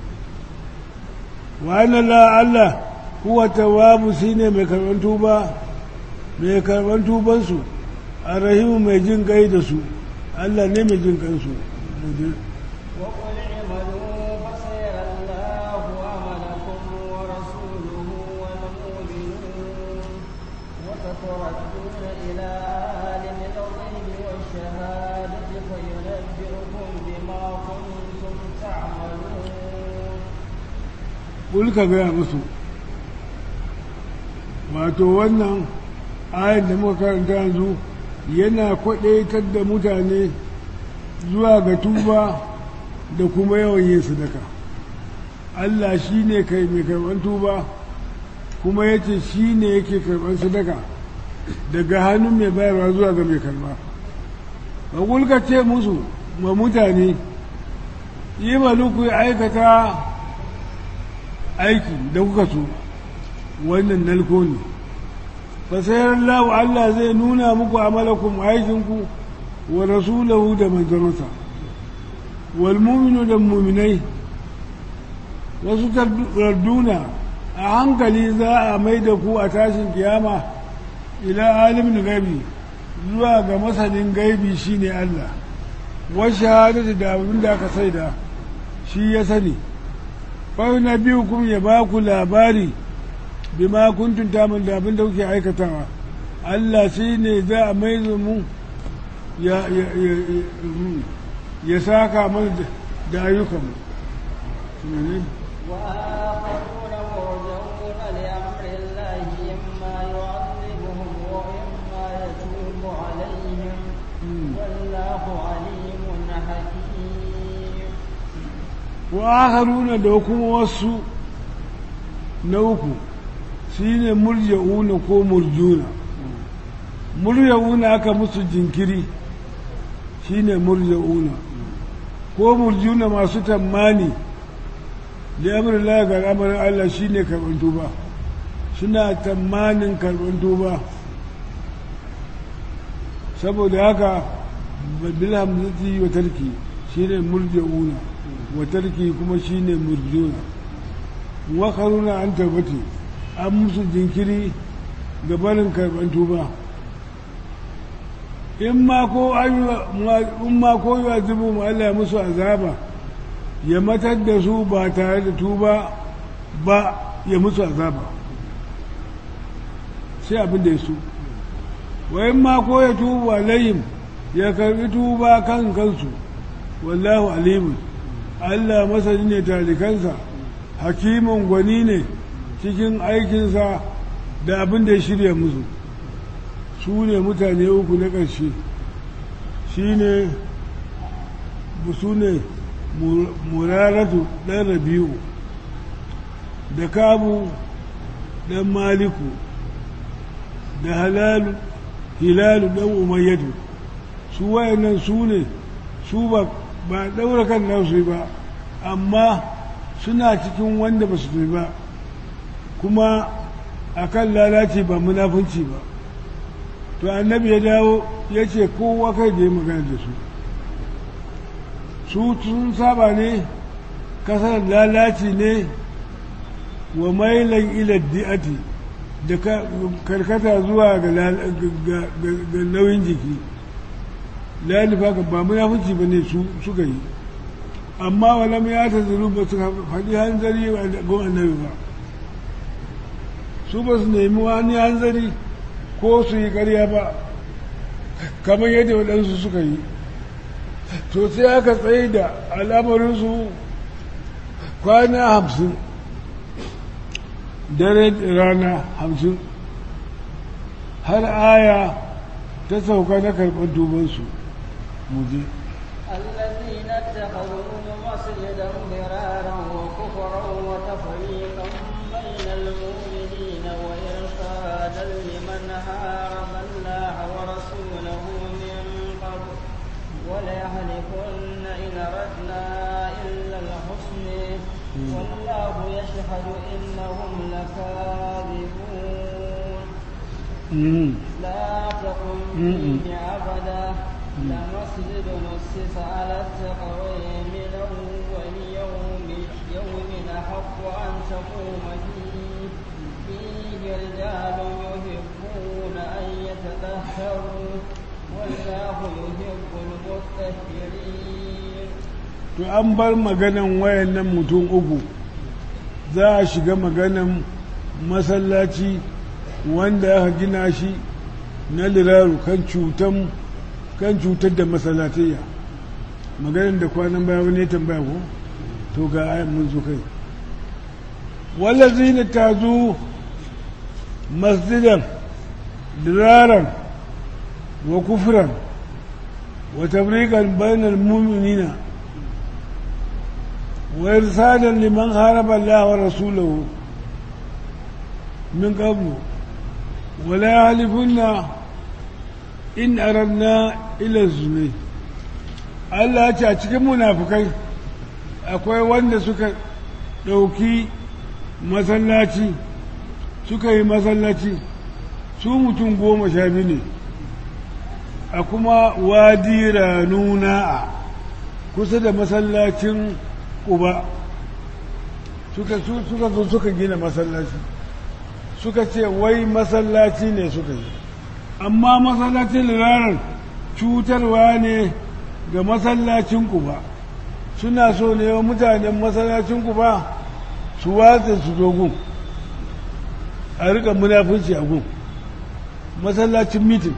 wa Allah huwa tawabu shine mai karban tuba mai karban tubansu arrahimu mai jin gai da su Allah ne mai jin kansu وقل اعملوا فسيرى الله عملكم ورسوله والمؤمنون وستردون إلى عالم الغيب والشهادة فينبئكم بما كنتم تعملون Kul ka gaya musu wato wannan ayin da muka karanta yanzu yana kwaɗaitar da mutane zuwa ga tuba da kuma yawan yin sadaka Allah shi ne kai mai karɓar tuba kuma ya ce shi ne yake karɓar sadaka daga hannun mai bayarwa zuwa ga mai karɓa ba kulka ce musu ma mutane yi maluku ya aikata aiki da kuka so wannan nalko ne fasayar Allah Allah zai nuna muku amalakum aikinku wa rasulahu da manzansa wal mu'minu da mu'minai wasu tarduna a hankali za a mai da ku a tashin kiyama ila alimin gaibi zuwa ga masanin gaibi shine Allah wa shahadatu da abin da aka saida shi ya sani fa na biyu kuma ya ba ku labari bima kuntum tamun da abin da kuke aikatawa Allah shi ne za a mai mu ya ya saka mana da ayyukanmu وآخرون مرجون لأمر الله إما يعذبهم وإما يتوب عليهم والله عليم حكيم وآخرون da kuma wasu na uku shi ne murja'una ko murjuna murja'una aka musu jinkiri shi ne murja'una ko murjuna masu tammani da amurin ga al'amarin Allah shi ne karɓar tuba suna tamanin karɓar tuba saboda haka bilhamzati wa tarki shi ne murja'una wa tarki kuma shi ne murjuna wakaruna an tabbati an musu jinkiri ga barin karɓar tuba in ma ko yi wa zubu ma Allah musu azaba ya matar da su ba tare da tuba ba ya musu azaba sai abin da ya so wayan ma ko ya tubu alayhim ya karbi tuba kan kansu wallahu alimun Allah masani ne talikansa hakimin gwani ne cikin aikinsa da abin da ya shirya musu su ne mutane uku na ƙarshe shi ne su ne muraratu ɗan rabi'u da kabu ɗan maliku da halalu hilalu ɗan umayyadu su wayannan su ne su ba ba ɗaura kan nasu ba amma suna cikin wanda ba su ba kuma a kan lalace ba munafunci ba to annabi ya dawo ya ce kowa kai da ya magana da su su sun saba ne kasar lalaci ne wa mailan ila di'ati da karkata zuwa ga nauyin jiki lalifa ga ba munafunci ba ne suka yi amma walam ya ta zuru ba su faɗi hanzari ga annabi ba su ba su nemi wani hanzari ko su yi ƙarya ba kamar yadda waɗansu suka yi to sai aka tsaye da al'amarinsu kwana hamsin dare rana hamsin har aya ta sauka na karɓar dubansu muje الذين اتخذوا مسجدا ضرارا وكفرا وتفريقا بين المؤمنين وإرشادا لمن هارب الله ورسوله من قبل وليحلفن إن أردنا إلا الحسن والله يشهد إنهم لكاذبون لا تقم فيه أبدا لمسجد نسس على التقوى من أول يوم يوم أحق أن تقوم فيه فيه رجال يحبون أن يتطهروا والله يحب المطهرين to an bar maganan wayannan mutum uku za a shiga maganan masallaci wanda aka gina shi na liraru kan cutan kan cutar da masallatayya maganin da kwanan baya wani ya tambaya ko to ga ayan mun zo kai wallazina tazu masjidan diraran wa kufran wa tabriqan bainal mu'minina wa irsadan liman haraba Allah wa rasulahu min qablu ولا يحلفن in aranna ila zunai Allah ce a cikin munafukai akwai wanda suka ɗauki masallaci suka yi masallaci su mutum goma sha biyu ne a kuma wadi ranuna a kusa da masallacin ƙuba suka zo suka gina masallaci suka ce wai masallaci ne suka yi amma masallacin ranar cutarwa ne ga masallacin ba suna so ne wa mutanen masallacin ba su watsa su dogun a rika munafunci a gun masallacin mitin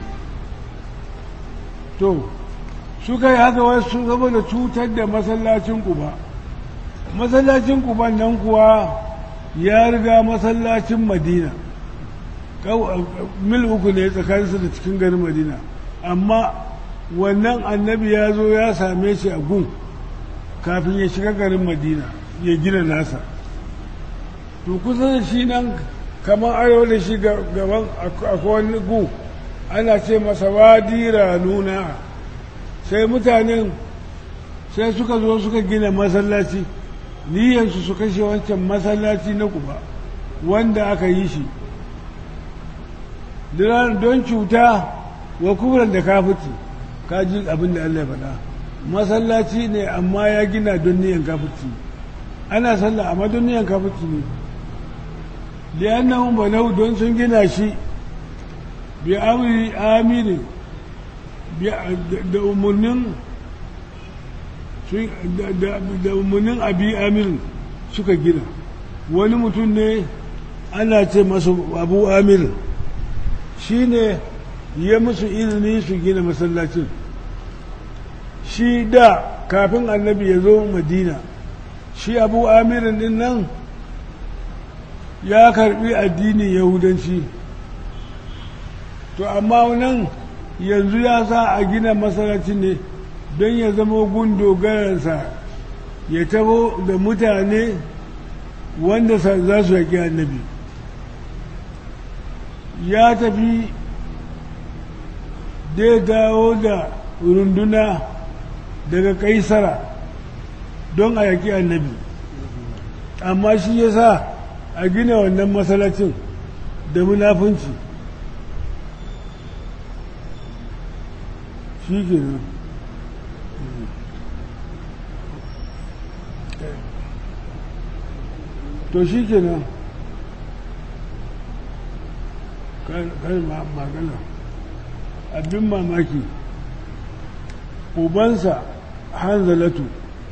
to suka yi haka wasu saboda cutar da masallacin ba masallacin kuban nan kuwa ya riga masallacin madina mil uku ne tsakaninsu da cikin garin madina amma wannan annabi ya zo ya same shi a gun kafin ya shiga garin madina ya gina nasa to kusa da shi nan kamar arewa da shi gaban akwai wani gu ana ce masa wadira nuna sai mutanen sai suka zo suka gina masallaci niyyarsu su kashe wancan masallaci na kuba wanda aka yi shi don cuta wa kuburan da kafuci kaji abin da Allah ya faɗa masallaci ne amma ya gina don niyan kafuci ana sallah amma don niyan kafuci ne liyannan banau don sun gina shi bi amri amiri da umarnin da umarnin abi amirin suka gina wani mutum ne ana ce masa abu amirin shi ne ya musu izini su gina masallacin shi da kafin annabi ya zo madina shi abu amirin din nan ya karbi addinin yahudanci to amma nan yanzu ya sa a gina masallaci ne don ya zama gun dogararsa ya tabo da mutane wanda za su yaƙi annabi ya tafi dai dawo da runduna daga kaisara don a yaƙi annabi amma shi ya sa a gina wannan matsalacin da munafunci shi ke nan to shi ke nan kai magana abin mamaki ubansa hanzalatu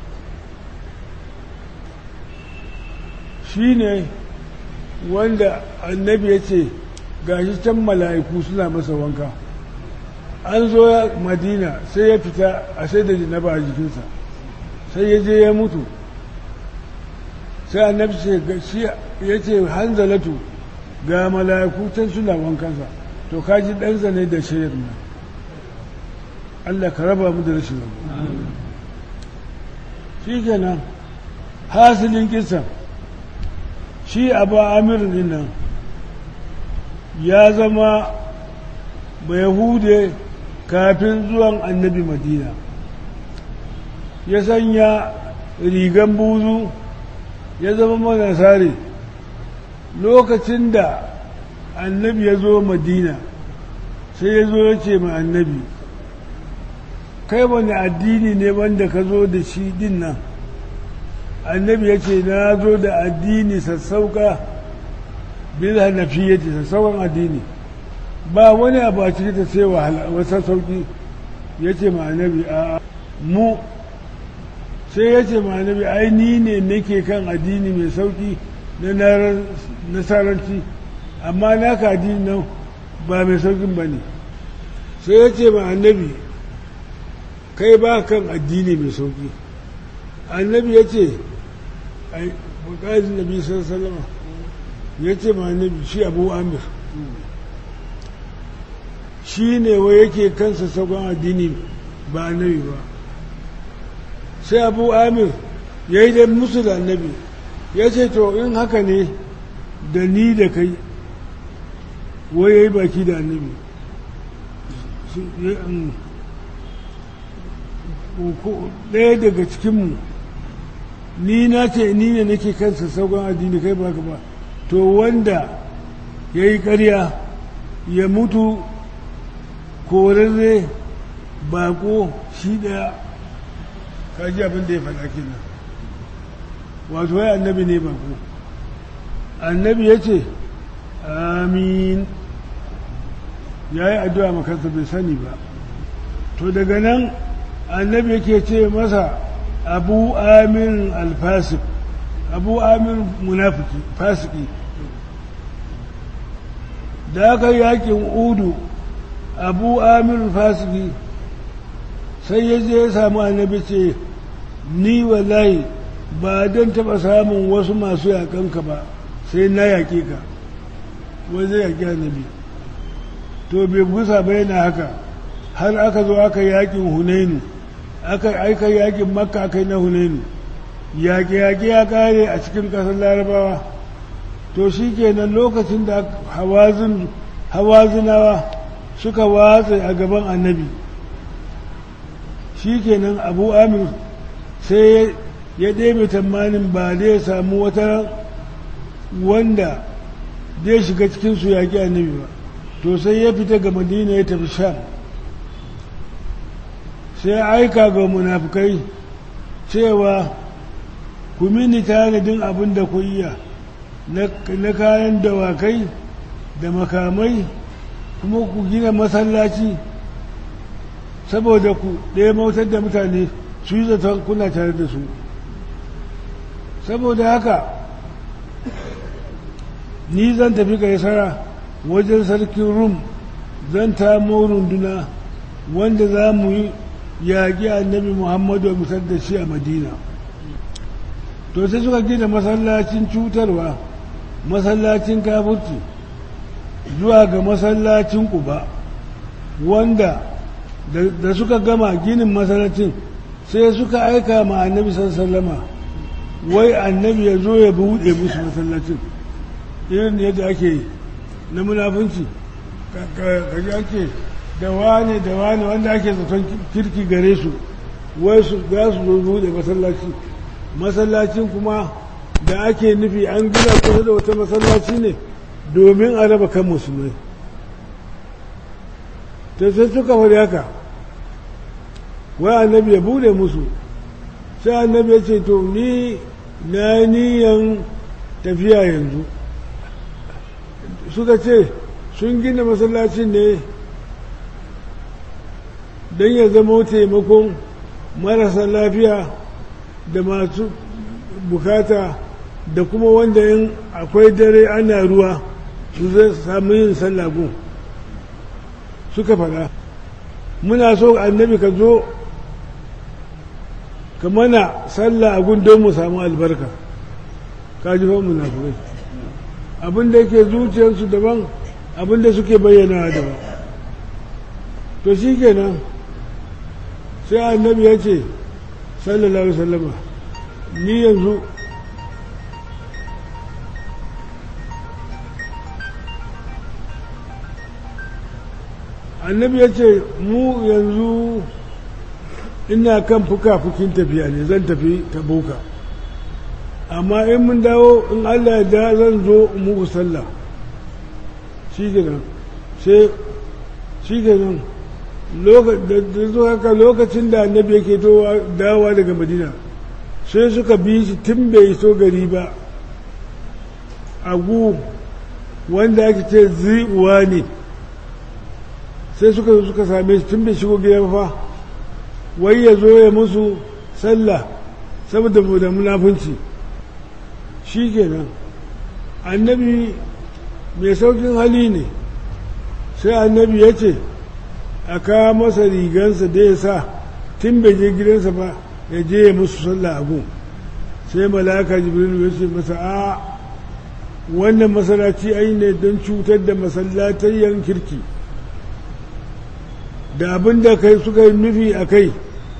shi ne wanda annabi ya ce gashi can mala'iku suna masa wanka an zo madina sai ya fita a sai da jinaba a jikinsa sai ya je ya mutu sai annabi ce ya ce hanzalatu ga mala'iku can suna wankansa to kaji ɗansa ne da shayar nan Allah ka raba mu da rashin rabu shi kenan hasilin kisan shi abu amir nan ya zama mai hude kafin zuwan annabi madina ya sanya rigan buzu ya zama manasari lokacin da annabi ya zo madina sai ya zo ya ce ma annabi kai wani addini ne wanda ka zo da shi din nan annabi ya ce na zo da addini sassauka bil hanafiyyati sassaukan addini ba wani abu a cikin ta sai wasa sauki ya ce ma annabi a mu sai ya ce ma annabi ai ni ne nake kan addini mai sauki na nasaranci amma naka addini nan ba mai saukin ba ne sai ya ce ma annabi kai ba kan addini mai sauki annabi ya ce bukazin nabi sallama ya ce ma annabi shi abu amir shi ne wa yake kansa saukan addini ba annabi ba sai abu amir ya yi da musu da annabi ya ce to in haka ne da ni da kai wai ya yi baki da annabi ɗaya daga cikinmu ni na ce ni ne nake kansa saukan addini kai baka ba to wanda ya yi ƙarya ya mutu korarre bako shi ɗaya kaji abin da ya faɗa kenan wato wai annabi ne bako annabi ya ce amin ya yi addu'a makansa bai sani ba to daga nan annabi yake ce masa abu amin alfasik abu amin munafiki fasiki da aka yakin udu abu amin fasiki sai ya je ya samu annabi ce ni wallahi ba don taɓa samun wasu masu yakanka ba sai na yaƙe ka wai zai yaƙi annabi to bai busa ba yana haka har aka zo aka yaƙin hunainu aka aika yaƙin makka aka yi na hunainu yaƙe-yaƙe ya ƙare a cikin ƙasar larabawa to shi kenan lokacin da hawazinawa suka watsa a gaban annabi shi kenan abu amir sai ya ɗebe tamanin ba zai samu wata wanda zai shiga cikinsu yaƙi annabi ba to sai ya fita ga madina ya tafi sham sai aika ga munafukai cewa ku mini tanadin abin da ku iya na kayan dawakai da makamai kuma ku gina masallaci saboda ku ɗaya mautar da mutane su yi zaton kuna tare da su saboda haka ni zan tafi kaisara wajen sarkin rum zan tamo runduna wanda za mu yi yaƙi annabi muhammadu mu da shi a madina to sai suka gina masallacin cutarwa masallacin kafurci zuwa ga masallacin kuba wanda da suka gama ginin masallacin sai suka aika ma annabi sallama wai annabi ya zo ya buɗe musu masallacin irin yadda ake na munafunci kaji ake da wane da wane wanda ake zaton kirki gare su wai su za su zo buɗe masallaci masallacin kuma da ake nufi an gina kusa da wata masallaci ne domin a raba kan musulmai ta sai suka faɗi haka wai annabi ya bude musu sai annabi ya ce to ni na niyan tafiya yanzu suka ce sun gina masallacin ne don ya zama taimakon marasa lafiya da masu bukata da kuma wanda yin akwai dare ana ruwa su zai samu yin sallagun suka fada muna so annabi ka zo ka mana sallah a don mu samu albarka ka ji fan munafurai abinda yake zuciyarsu daban abinda suke bayyana daban to shi kenan sai annabi ya ce sallallahu alaihi wasallama ni yanzu annabi ya ce mu yanzu ina kan fuka-fukin tafiya ne zan tafi tabuka amma in mun dawo in allah da zan zo muku sallah shi nan sai shi nan haka lokacin da annabi yake dawowa daga madina sai suka bi shi tun bai so gari ba agu wanda ake ce zi'uwa ne sai suka suka same shi tun bai shigo gida fa wai ya zo ya musu sallah saboda da munafunci shi kenan annabi mai saukin hali ne sai annabi ya ce a kawo masa rigansa da ya sa tun bai je gidansa ba ya je ya musu sallah a gun sai malaka jibril ya ce masa a wannan masalaci ai ne don cutar da masallatayyan kirki da abin da kai suka yi nufi a kai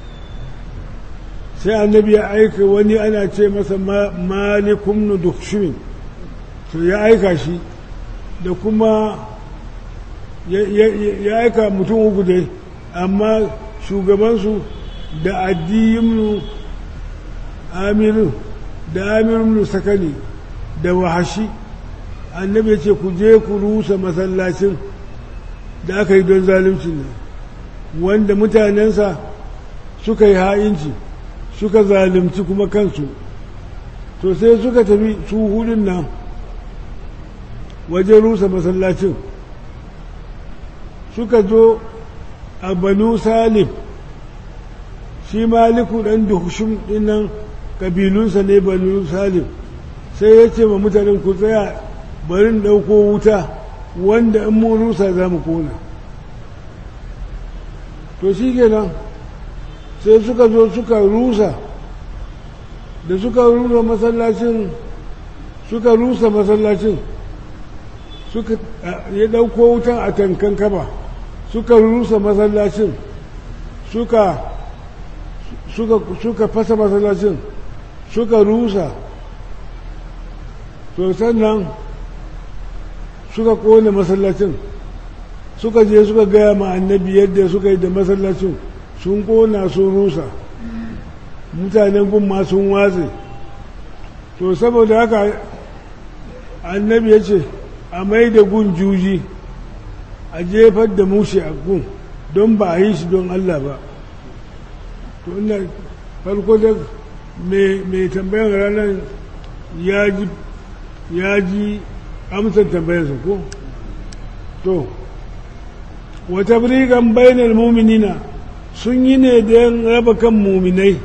sai annabi ya aika wani ana ce masa malikum nudukshimin to ya aika shi da kuma ya aika mutum uku dai amma shugabansu da addiyinu amiru da amirin sakani da wahashi annabi ya ce ku je ku rusa masallacin da aka yi don zaluncin nan wanda mutanensa suka yi ha'inci suka zalunci kuma kansu to sai suka tafi su hudun nan wajen rusa masallacin suka zo a banu salim shi maliku ɗan duhushin ɗinnan ƙabilunsa ne banu salim sai ya ce ma mutanen ku tsaya barin ɗauko wuta wanda in mun rusa za mu kona to shi kenan sai suka zo suka rusa da suka rusa masallacin suka rusa masallacin suka ya ɗauko wutan a tankan kaba suka rusa masallacin suka suka suka fasa masallacin suka rusa to sannan suka kone masallacin suka je suka gaya ma annabi yadda suka yi da masallacin sun kona sun rusa mutanen gun sun watse to saboda haka annabi ya ce a mai da gun juji a jefar da mushe a gun don ba a yi shi don Allah ba to ina farko da mai tambayan ranar ya ji amsar tambayarsa ko to wata birigan bainar muminina sun yi ne don raba kan muminai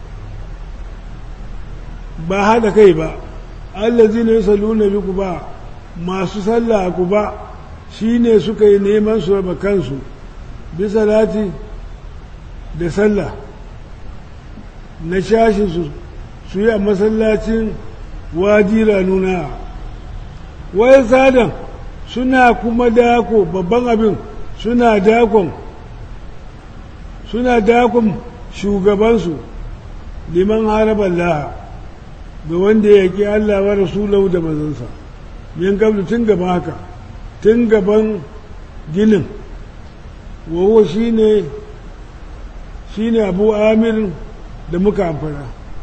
ba haɗa kai ba allazi ne salu na bi ku ba masu sallah ku ba shi ne suka yi neman su raba kansu bisa lati da sallah na shashi su su yi a masallacin wajira nuna wai sadan suna kuma dako babban abin suna dakon suna dakon shugabansu liman harabar laha ga wanda ya ƙi Allah wa rasulahu da mazansa min gablu tun gaban haka tun gaban ginin wawo shi ne shi ne abu amir da muka amfana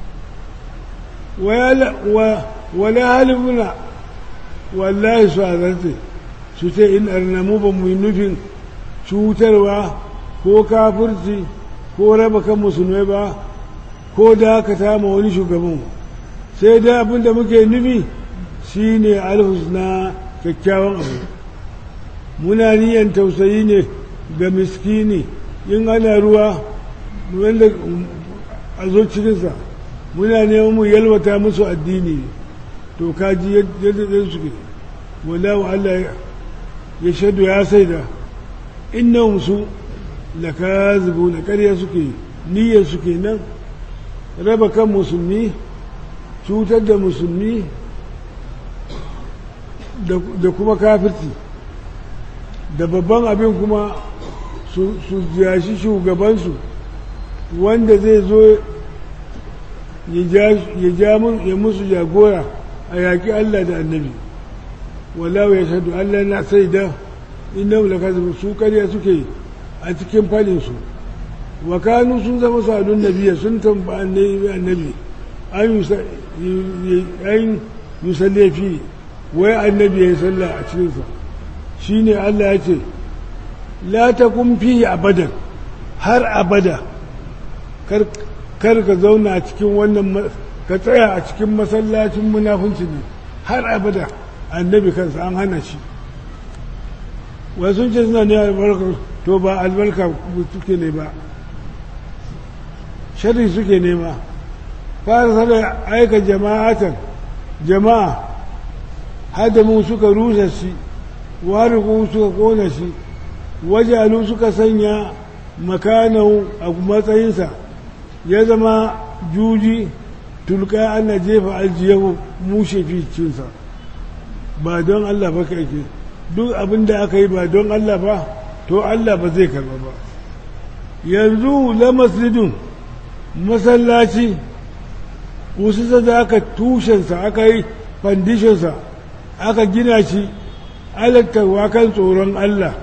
wala halifuna wallahi su azarce su ce in arnamu ba mu yi nufin cutarwa ko kafirci ko raba kan musulmai ba ko dakata ma wani shugaban sai da abin da muke nufi shine alhusna kyakkyawan abu muna niyan tausayi ne ga miskini in ana ruwa wanda a zo cikinsa muna neman mu yalwata musu addini to kaji yadda ɗin suke wallahu Allah ya shaidu ya saida innahum su lakazibu na ƙarya suke niyyar suke nan raba kan musulmi cutar da musulmi da kuma kafirci da babban abin kuma su jashi shugabansu wanda zai zo ya musu jagora a yaƙi Allah da annabi wallahu ya shaɗu Allah na sai da inda mulaka su ƙarya suke a cikin falinsu wa kanu sun zama sadun nabiya sun tamba annabi an yusalle fi wai annabi ya yi sallah a cikinsa shi ne Allah ya ce la ta fi abadan har abada kar ka zauna a cikin wannan ka tsaya a cikin masallacin munafunci ne har abada annabi kansa an hana shi wasu ce suna ne albarka to ba albarka suke ne ba shari suke nema fara sada aika jama'atan jama'a hadamu suka rusa shi wariku suka kona shi wajalu suka sanya makanau a matsayinsa ya zama juji tulka ana jefa aljiyahu mushe fi cinsa ba don Allah ba ka ake duk abin da aka yi ba don Allah ba to Allah ba zai karba ba yanzu la masjidun masallaci ususa da aka tushensa aka yi fandishinsa aka gina shi alattarwa kan tsoron Allah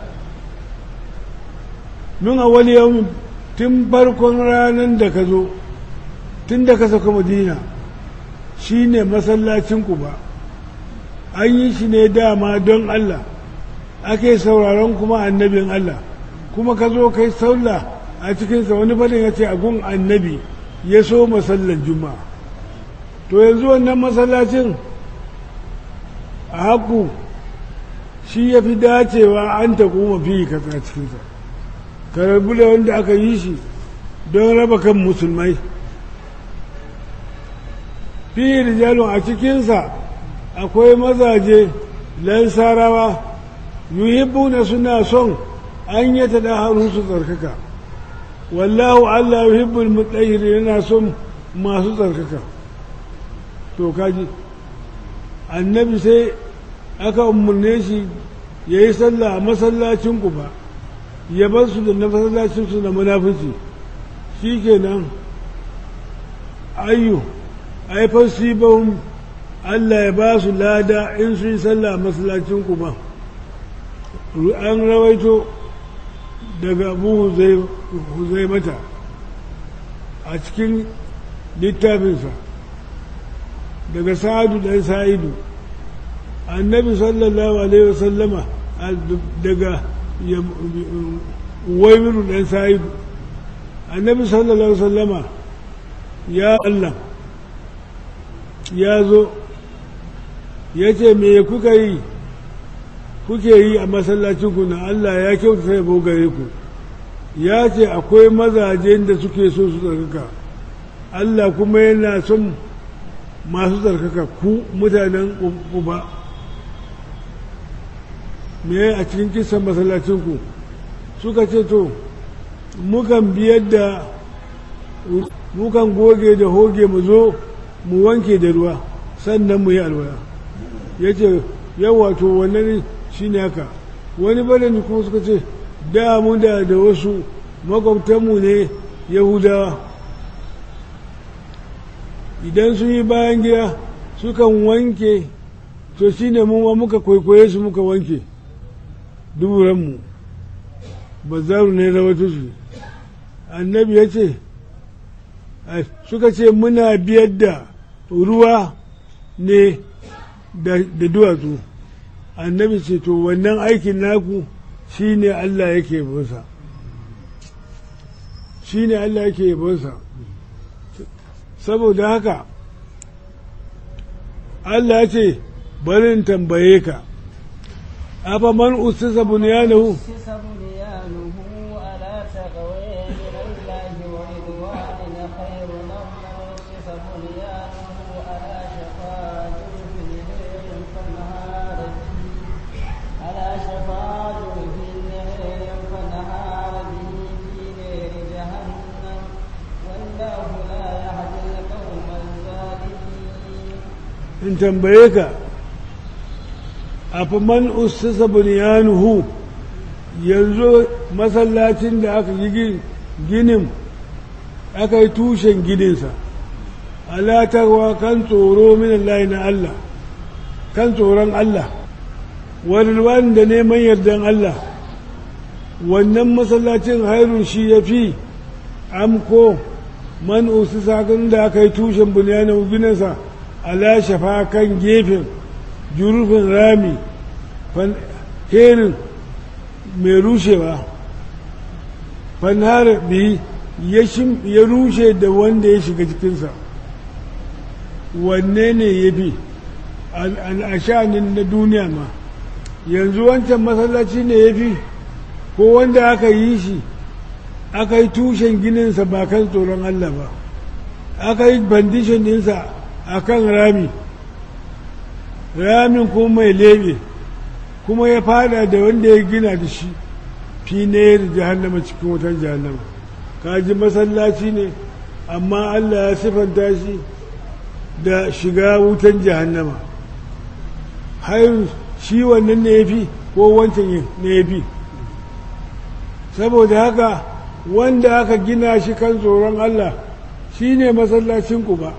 min a wani yau tun farkon ranar da ka zo tun da ka saka madina shi ne masallacinku ba an yi shi ne dama don Allah ake sauraron kuma annabin Allah kuma ka zo kai sallah a cikinsa wani fadin ya ce a gun annabi ya so masallan juma'a to yanzu wannan masallacin a haku shi ya fi dacewa an ta kuma fi kasa cikinsa ka rabu da wanda aka yi shi don raba kan musulmai fi rijalun a cikinsa akwai mazaje lansarawa yuhibbuna suna son an yi ta da su tsarkaka wallahu Allah yuhibbul mutahhir yana son masu tsarkaka to kaji annabi sai aka umarne shi ya yi sallah a masallacin ba ya bar su da na masallacin su da munafici shi kenan ayyu aifar sibahun Allah ya ba su lada in su yi sallah a masallacin ba an rawaito daga abu huzai mata a cikin littafinsa daga sa'adu ɗan sa'idu annabi sallallahu alaihi wasallama daga waimiru ɗan sa'idu annabi sallallahu alaihi wasallama ya Allah ya zo ya ce me kuka yi kuke yi a masallacinku na Allah ya kyauta yabo gare ku ya ce akwai mazajen da suke so su tsarkaka Allah kuma yana son masu tsarkaka ku mutanen uba me a cikin kisan masallacinku suka ce to mukan biyar da mukan goge da hoge mu zo mu wanke da ruwa sannan mu yi alwala ya ce yawa to wannan shi ne haka wani barin kuma suka ce da mu da da wasu makwabtanmu ne yahudawa idan sun yi bayan gida sukan wanke to shi ne mu muka kwaikwaye su muka wanke duburanmu bazaru ne rawatu su annabi ya ce suka ce muna biyar da ruwa ne da duwatsu annabi ce to wannan aikin naku shi ne Allah yake yabonsa shi ne Allah yake yabonsa saboda haka Allah ce barin tambaye ka afa man usisa bunyanahu in tambaye ka a man ussasa bunyanuhu yanzu masallacin da aka yi ginin aka yi tushen gininsa alatarwa kan tsoro min Allah na Allah kan tsoron Allah wani da neman yardan Allah wannan masallacin hairun shi ya fi amko man ussasa da aka yi tushen bunyanuhu gininsa ala shafa kan gefen jurufin rami herin mai rushewa fanhar bihi ya rushe da wanda ya shiga cikinsa wanne ne ya fi al'ashanin na duniya ma yanzu wancan masallaci ne ya fi ko wanda aka yi shi aka yi tushen gininsa ba kan tsoron Allah ba aka yi bandishin ɗinsa a kan rami ramin kuma mai lebe kuma ya fada da wanda ya gina da shi fi ne da jahannama cikin wutan jahannama kaji masallaci ne amma Allah ya sifanta shi da shiga wutan jahannama har shi wannan ne ya fi ko wancan ne ya fi saboda haka wanda aka gina shi kan tsoron Allah shi ne masallacinku ba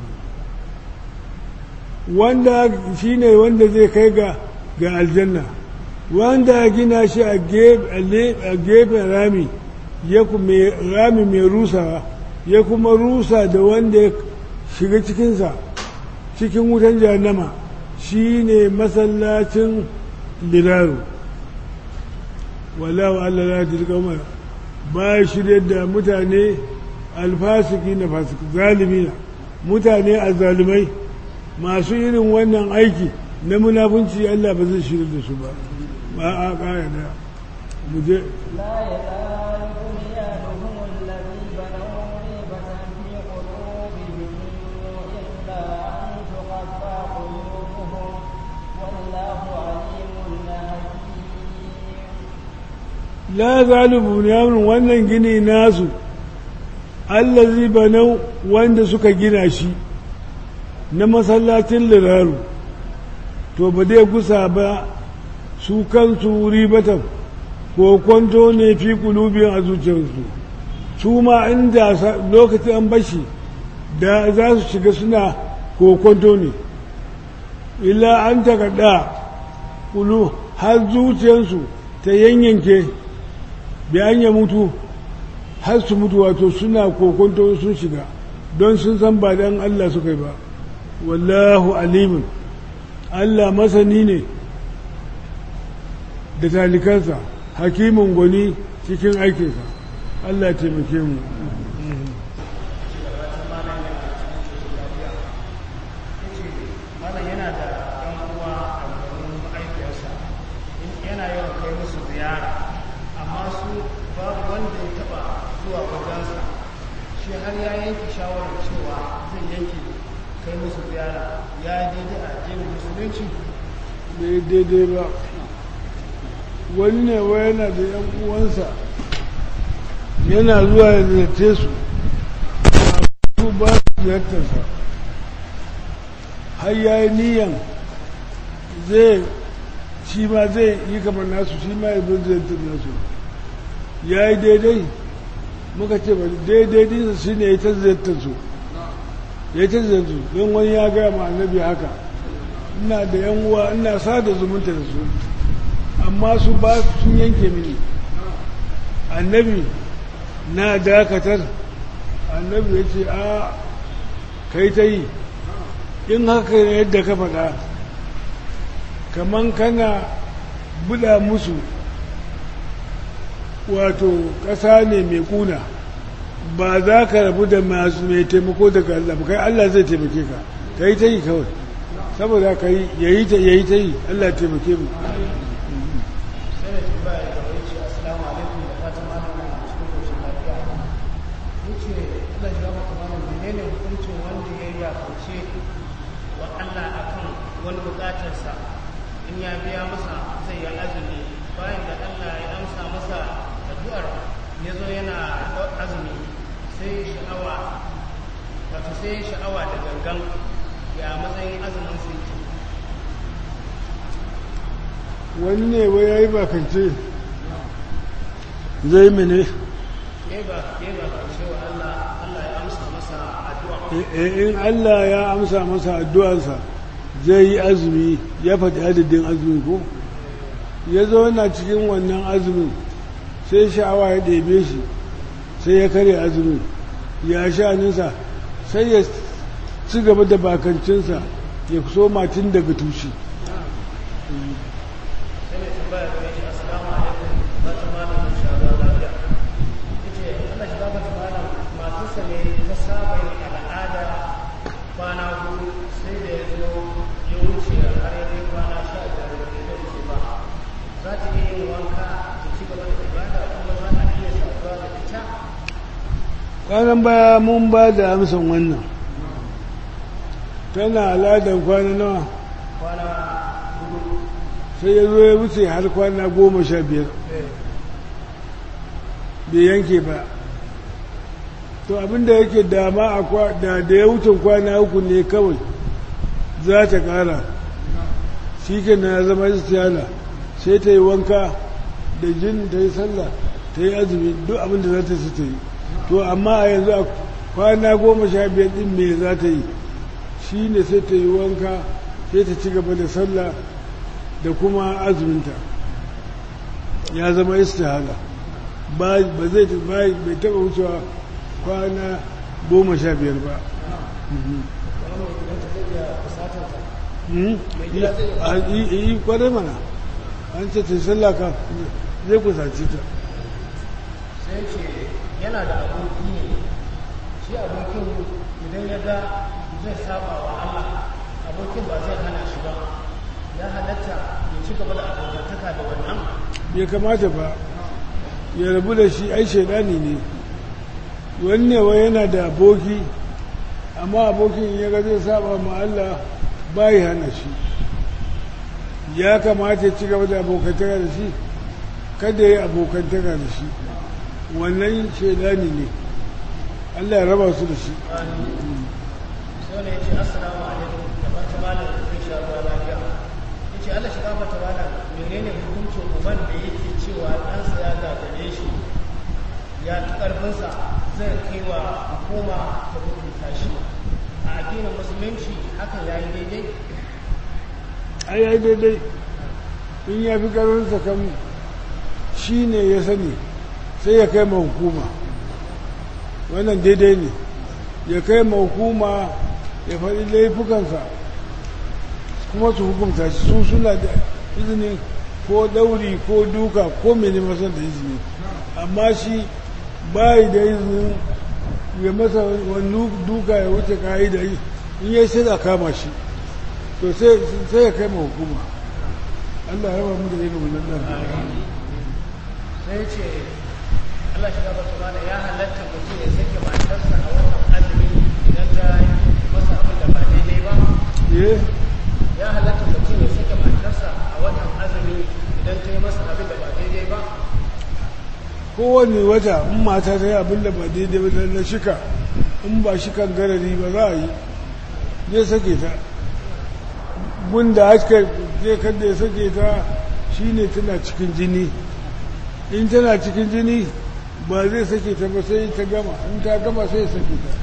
wanda shi ne wanda zai kai ga ga aljanna wanda ya gina shi a gefen rami ya rami mai rusawa ya kuma rusa da wanda ya shiga cikinsa cikin wutan jahannama shi ne masallacin liraru wallawa Allah la tilka ba shirya da mutane alfasiki na fasiki zalimina mutane a zalimai masu irin wannan aiki na munafunci Allah ba zai shirya da su ba ba a ƙara da mu je la zalibu yamin wannan gini nasu allazi banau wanda suka gina shi na masallacin liraru to ba dai gusa ba su kansu ribatan ko kwanto ne fi kulubin a zuciyarsu su ma inda lokacin an bashi da za su shiga suna ko kwanto ne illa an takarda kulu har zuciyarsu ta yanyanke bayan ya mutu har su mutu wato suna kokonto sun shiga don sun san ba dan Allah suka yi ba wallahu alimin Allah masani ne da talikansa hakimin gwani cikin aikinsa Allah taimake mu har ya yanke shawarar cewa zai yanke kai musu ziyara ya daidai a addinin musulunci bai daidai ba wani ne wa yana da yan uwansa yana zuwa ya ziyarce su su ba su ziyartarsa har ya yi niyan zai shi ma zai yi kamar nasu shi ma ya bin ziyartar nasu ya yi daidai muka ce ba daidai dinsa shi ne ya ta ziyartar su ya ta ziyartar su don wani ya gaya ma annabi haka ina da yan uwa ina sada zumunta da su amma su ba sun yanke mini annabi na dakatar annabi ya ce a kai ta yi in haka ne yadda ka faɗa kaman kana buɗa musu wato ƙasa ne mai ƙuna ba za ka rabu da masu mai taimako daga Allah ba kai Allah zai taimake ka ka yi ta yi kawai saboda ka yi ya yi ta yi Allah taimake mu sai da tambaya da wani ce assalamu alaikum da fatan malam na cikin koshin lafiya yace Allah ya maka malam menene hukuncin wanda ya yi yakance wa Allah akan wani bukatarsa in ya biya masa zai yi azumi bayan da Allah ya amsa masa addu'ar ya zo yana azumi sai sha'awa wato sai sha'awa da gangan ya matsayin azumin sai ke wani ne wai ya yi bakance zai mene ya ba ya ba karshe wa Allah Allah ya amsa masa addu'a in Allah ya amsa masa addu'arsa zai yi azumi ya faɗi adadin azumi ko ya zauna cikin wannan azumin sai sha'awa ya ɗebe shi sai ya karya azumin ya sha nisa sai ya ci gaba da bakancinsa ya so matin daga tushe sai mai tambaya da shi assalamu alaikum ba ta malam insha Allah lafiya yace Allah shi gaba ta malam matarsa ne ta saba yin al'ada kwana hudu sai da ya zo ya wuce har ya kai kwana sha biyar da ya wuce ba za ta iya yin wanka ta ci gaba da ibada kuma za a iya saduwa da ita kwanan baya mun ba da amsan wannan tana aladan kwana nawa kwana hudu sai ya zo ya wuce har kwana goma sha biyar eh bai yanke ba to abinda yake dama a kwa- da da ya wuce kwana uku ne kawai za ta kara shi ke na zama istiyala sai ta yi wanka da jin ta yi sallah ta yi azumi duk abinda za ta ci ta yi to amma a yanzu a kwana goma sha biyar din me za ta yi shi ne sai ta yi wanka sai ta ci gaba da sallah da kuma azuminta ya zama istihala ba ba zai ta- ba bai taba wucewa kwana goma sha biyar ba Mhm. wani idan ta zai iya fusatar ta Mhm. Mai gida zai yi- a yi yi kwarai mana an ce ta sallah ka zai kusaci ta sai ce yana da aboki ne shi abokin idan ya ga zai saba wa Allah abokin ba zai hana shi ba ya halatta ya ci gaba da abokantaka da wannan bai kamata ba ya rabu da shi ai shaidani ne wanne wa yana da aboki amma abokin ya ga zai saba ma Allah bai hana shi ya kamata ya ci gaba da abokantaka da shi kada ya yi abokantaka da shi wannan shaidani ne Allah ya raba su da shi sai wani ya ce assalamu alaikum da fata malam zai sha ruwa lafiya ya ce Allah shiga fata malam menene hukuncin uban da yake cewa ɗansa ya gagare shi ya fi ƙarfinsa zai kai wa hukuma ta hukunta shi a addinin musulunci hakan ya yi daidai ai ai daidai in ya fi ƙarfinsa kan shi ne ya sani sai ya kai ma hukuma wannan daidai ne ya kai ma hukuma ya faɗi laifukansa kuma su hukunta shi su suna da izini ko ɗauri ko duka ko mene masan da izini amma shi bayi da izinin ya masa wani duka ya wuce ka'ida in ya sai a kama shi to sai sai ya kai ma hukuma Allah ya raba mu da irin wannan ɗan sai ce Allah shiga ba su mana ya halatta mutum ya sake matarsa a watan azumi idan ta yi masa abin da ba daidai ba eh ya halatta mutum ya sake matarsa a watan azumi idan ta yi masa abin da ba kowane wata in mata ta yi abin da ba daidai ba na shika in ba shikan garari ba za a yi zai sake ta gunda haska zai kada ya sake ta shine tana cikin jini in tana cikin jini ba zai sake ta ba sai ta gama in ta gama sai ya sake ta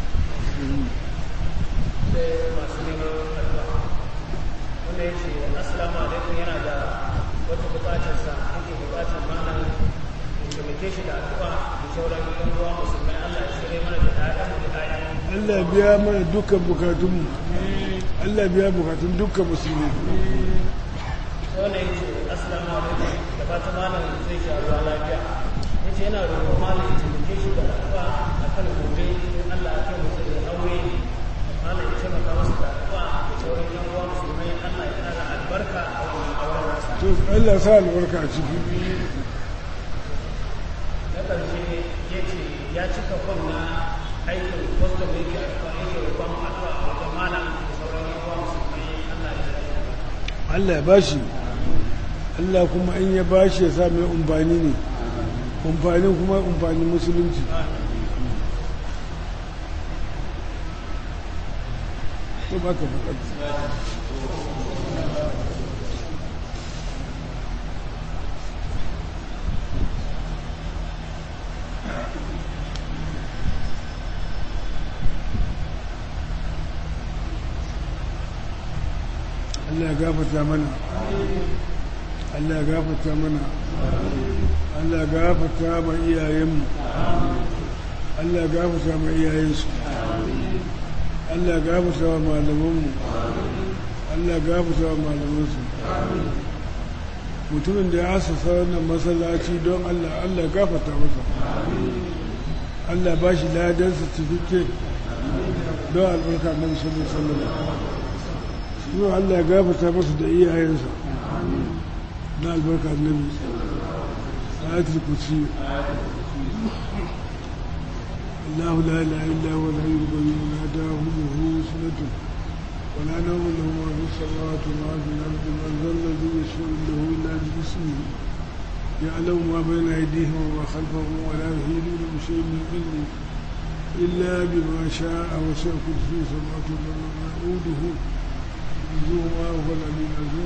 sai masu neman addu'a wanda ya ce assalamu alaikum yana da wata bukatarsa ake bukatar malam ya taimake shi da addu'a da sauran yan uwa musulmai Allah ya shirye mana da ƴaƴan da ƴaƴan Allah biya mana dukkan bukatunmu Allah biya bukatun dukkan musulmi sai wanda ya ce assalamu alaikum da fata malam zai sha ruwa lafiya ya ce yana roƙon malam ya taimake shi da addu'a a kan gobe in Allah ya kai mutum da aure malam ya taimaka masa da addu'a da sauran yan uwa musulmai Allah ya ƙara albarka a wannan auren nasa to Allah sa albarka a ciki na ƙarshe ya ce ya cika fom na aikin kwastam da yake a yake roƙon addu'a a wajen malam da sauran yan uwa musulmai Allah ya shirya Allah ya bashi Allah kuma in ya bashi ya sa mai umfani ne umfanin kuma umfanin musulunci to baka faɗa Allah ya gafarta mana Allah ya gafarta mana Allah ya gafarta ma iyayenmu Allah ya gafarta ma iyayensu Allah ya gafarta wa malamanmu Allah ya gafarta wa malamansu mutumin da ya asasa wannan masallaci don Allah Allah ya gafarta masa Allah ba shi ladan certificate don albarka na musamman sallallahu yau Allah ya gafarta masa da iyayensa na albarka annabi ayatul kursi الله لا اله الا هو الحي القيوم لا تاخذه سنه ولا نوم له ما في السماوات وما في الارض من ذا الذي يشفع عنده الا باسمه يعلم ما بين ايديهم وما خلفهم ولا يحيطون بشيء من علمه الا بما شاء وسع كرسيه السماوات والارض وما يؤوده zuwa wadannan yanzu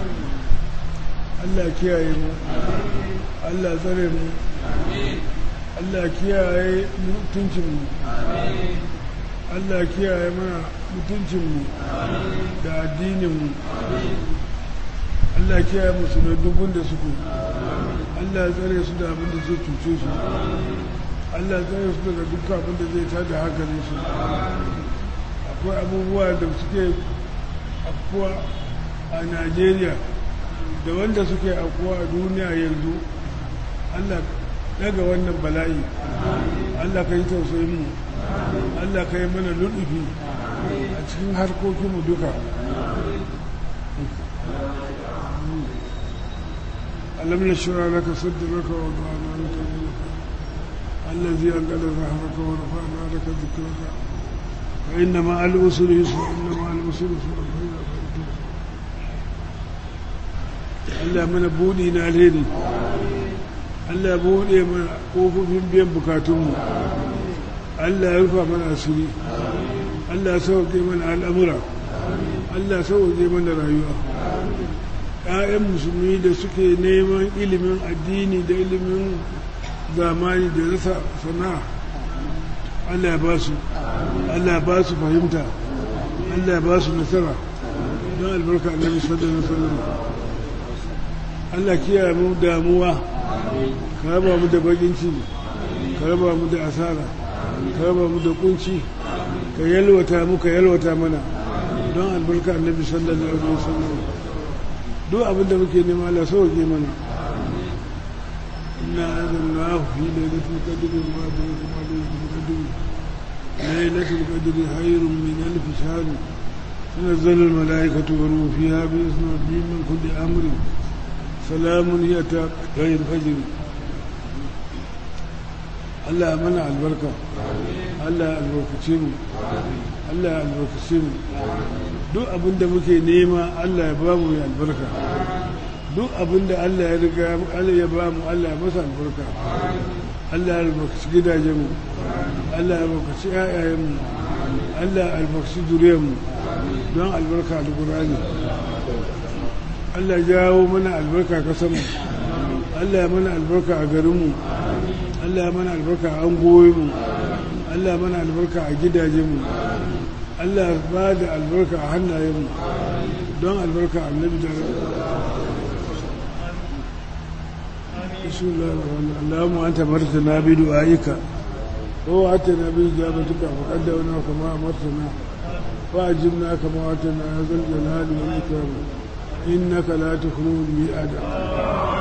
Allah kiyaye mu Allah tsare mu Allah kiyaye mutuncinmu Allah kiyaye mana mutuncinmu da addininmu Allah kiyaye musu da dubun da suke Allah tsare su da abin da zai cuce su Allah tsare su daga dukkan abin da zai tada hankalin su akwai abubuwa da suke afkuwa a najeriya da wanda suke afkuwa a duniya yanzu allah daga wannan bala'i allah ka yi tausayinmu allah ka yi mana lullufi a cikin harkokinmu duka alam na shura laka saddaraka wa ba'ana laka الذي أنقذ ظهرك ورفعنا لك ذكرك فإن مع الأسر يسرا إن مع الأسر يسرا Allah mana buɗi na alheri Allah buɗe mana ƙofofin biyan bukatunmu Allah ya rufa mana asiri Allah sauke mana al'amura Allah sauke mana rayuwa ‘ya'yan musulmi da suke neman ilimin addini da ilimin zamani da rasa sana'a Allah ba su Allah ba su fahimta Allah ba su nasara don albarka annabi sallallahu alaihi wasallam Allah kiyaye mu damuwa ka raba mu da bakin ciki ka raba mu da asara ka raba mu da kunci ka yalwata mu ka yalwata mana don albarka annabi sallallahu alaihi wasallam duk abin da muke nema Allah sauke mana inna anzalnahu fi lailatul qadri ma adraka ma lailatul qadri lailatul qadri khairun min alf shahr تنزل الملائكة والروح فيها بإذن ربهم من كل أمر سلام هي غير فجر Allah mana albarka Allah albarkace mu Allah albarkace mu duk abin da muke nema Allah ya ba mu ya albarka duk abin da Allah ya riga Allah ya ba mu Allah ya masa albarka Allah ya albarkaci gidajenmu Allah ya albarkaci ƴaƴayenmu Allah ya albarkaci zuriyarmu don albarka alƙur'ani Allah ya jawo mana albarka kasanmu Allah ya mana albarka a garinmu Allah ya mana albarka a angoyinmu Allah ya mana albarka a gidajenmu Allah ya ba da albarka a hannayenmu don albarka annabi da بسم الله الرحمن الرحيم اللهم أنت مرتنا بدعائك ووعدتنا بإجابتك فقدمنا كما أمرتنا وأجبنا كما وعدتنا يا ذا الجلال والإكرام إنك لا تخلو الميعاد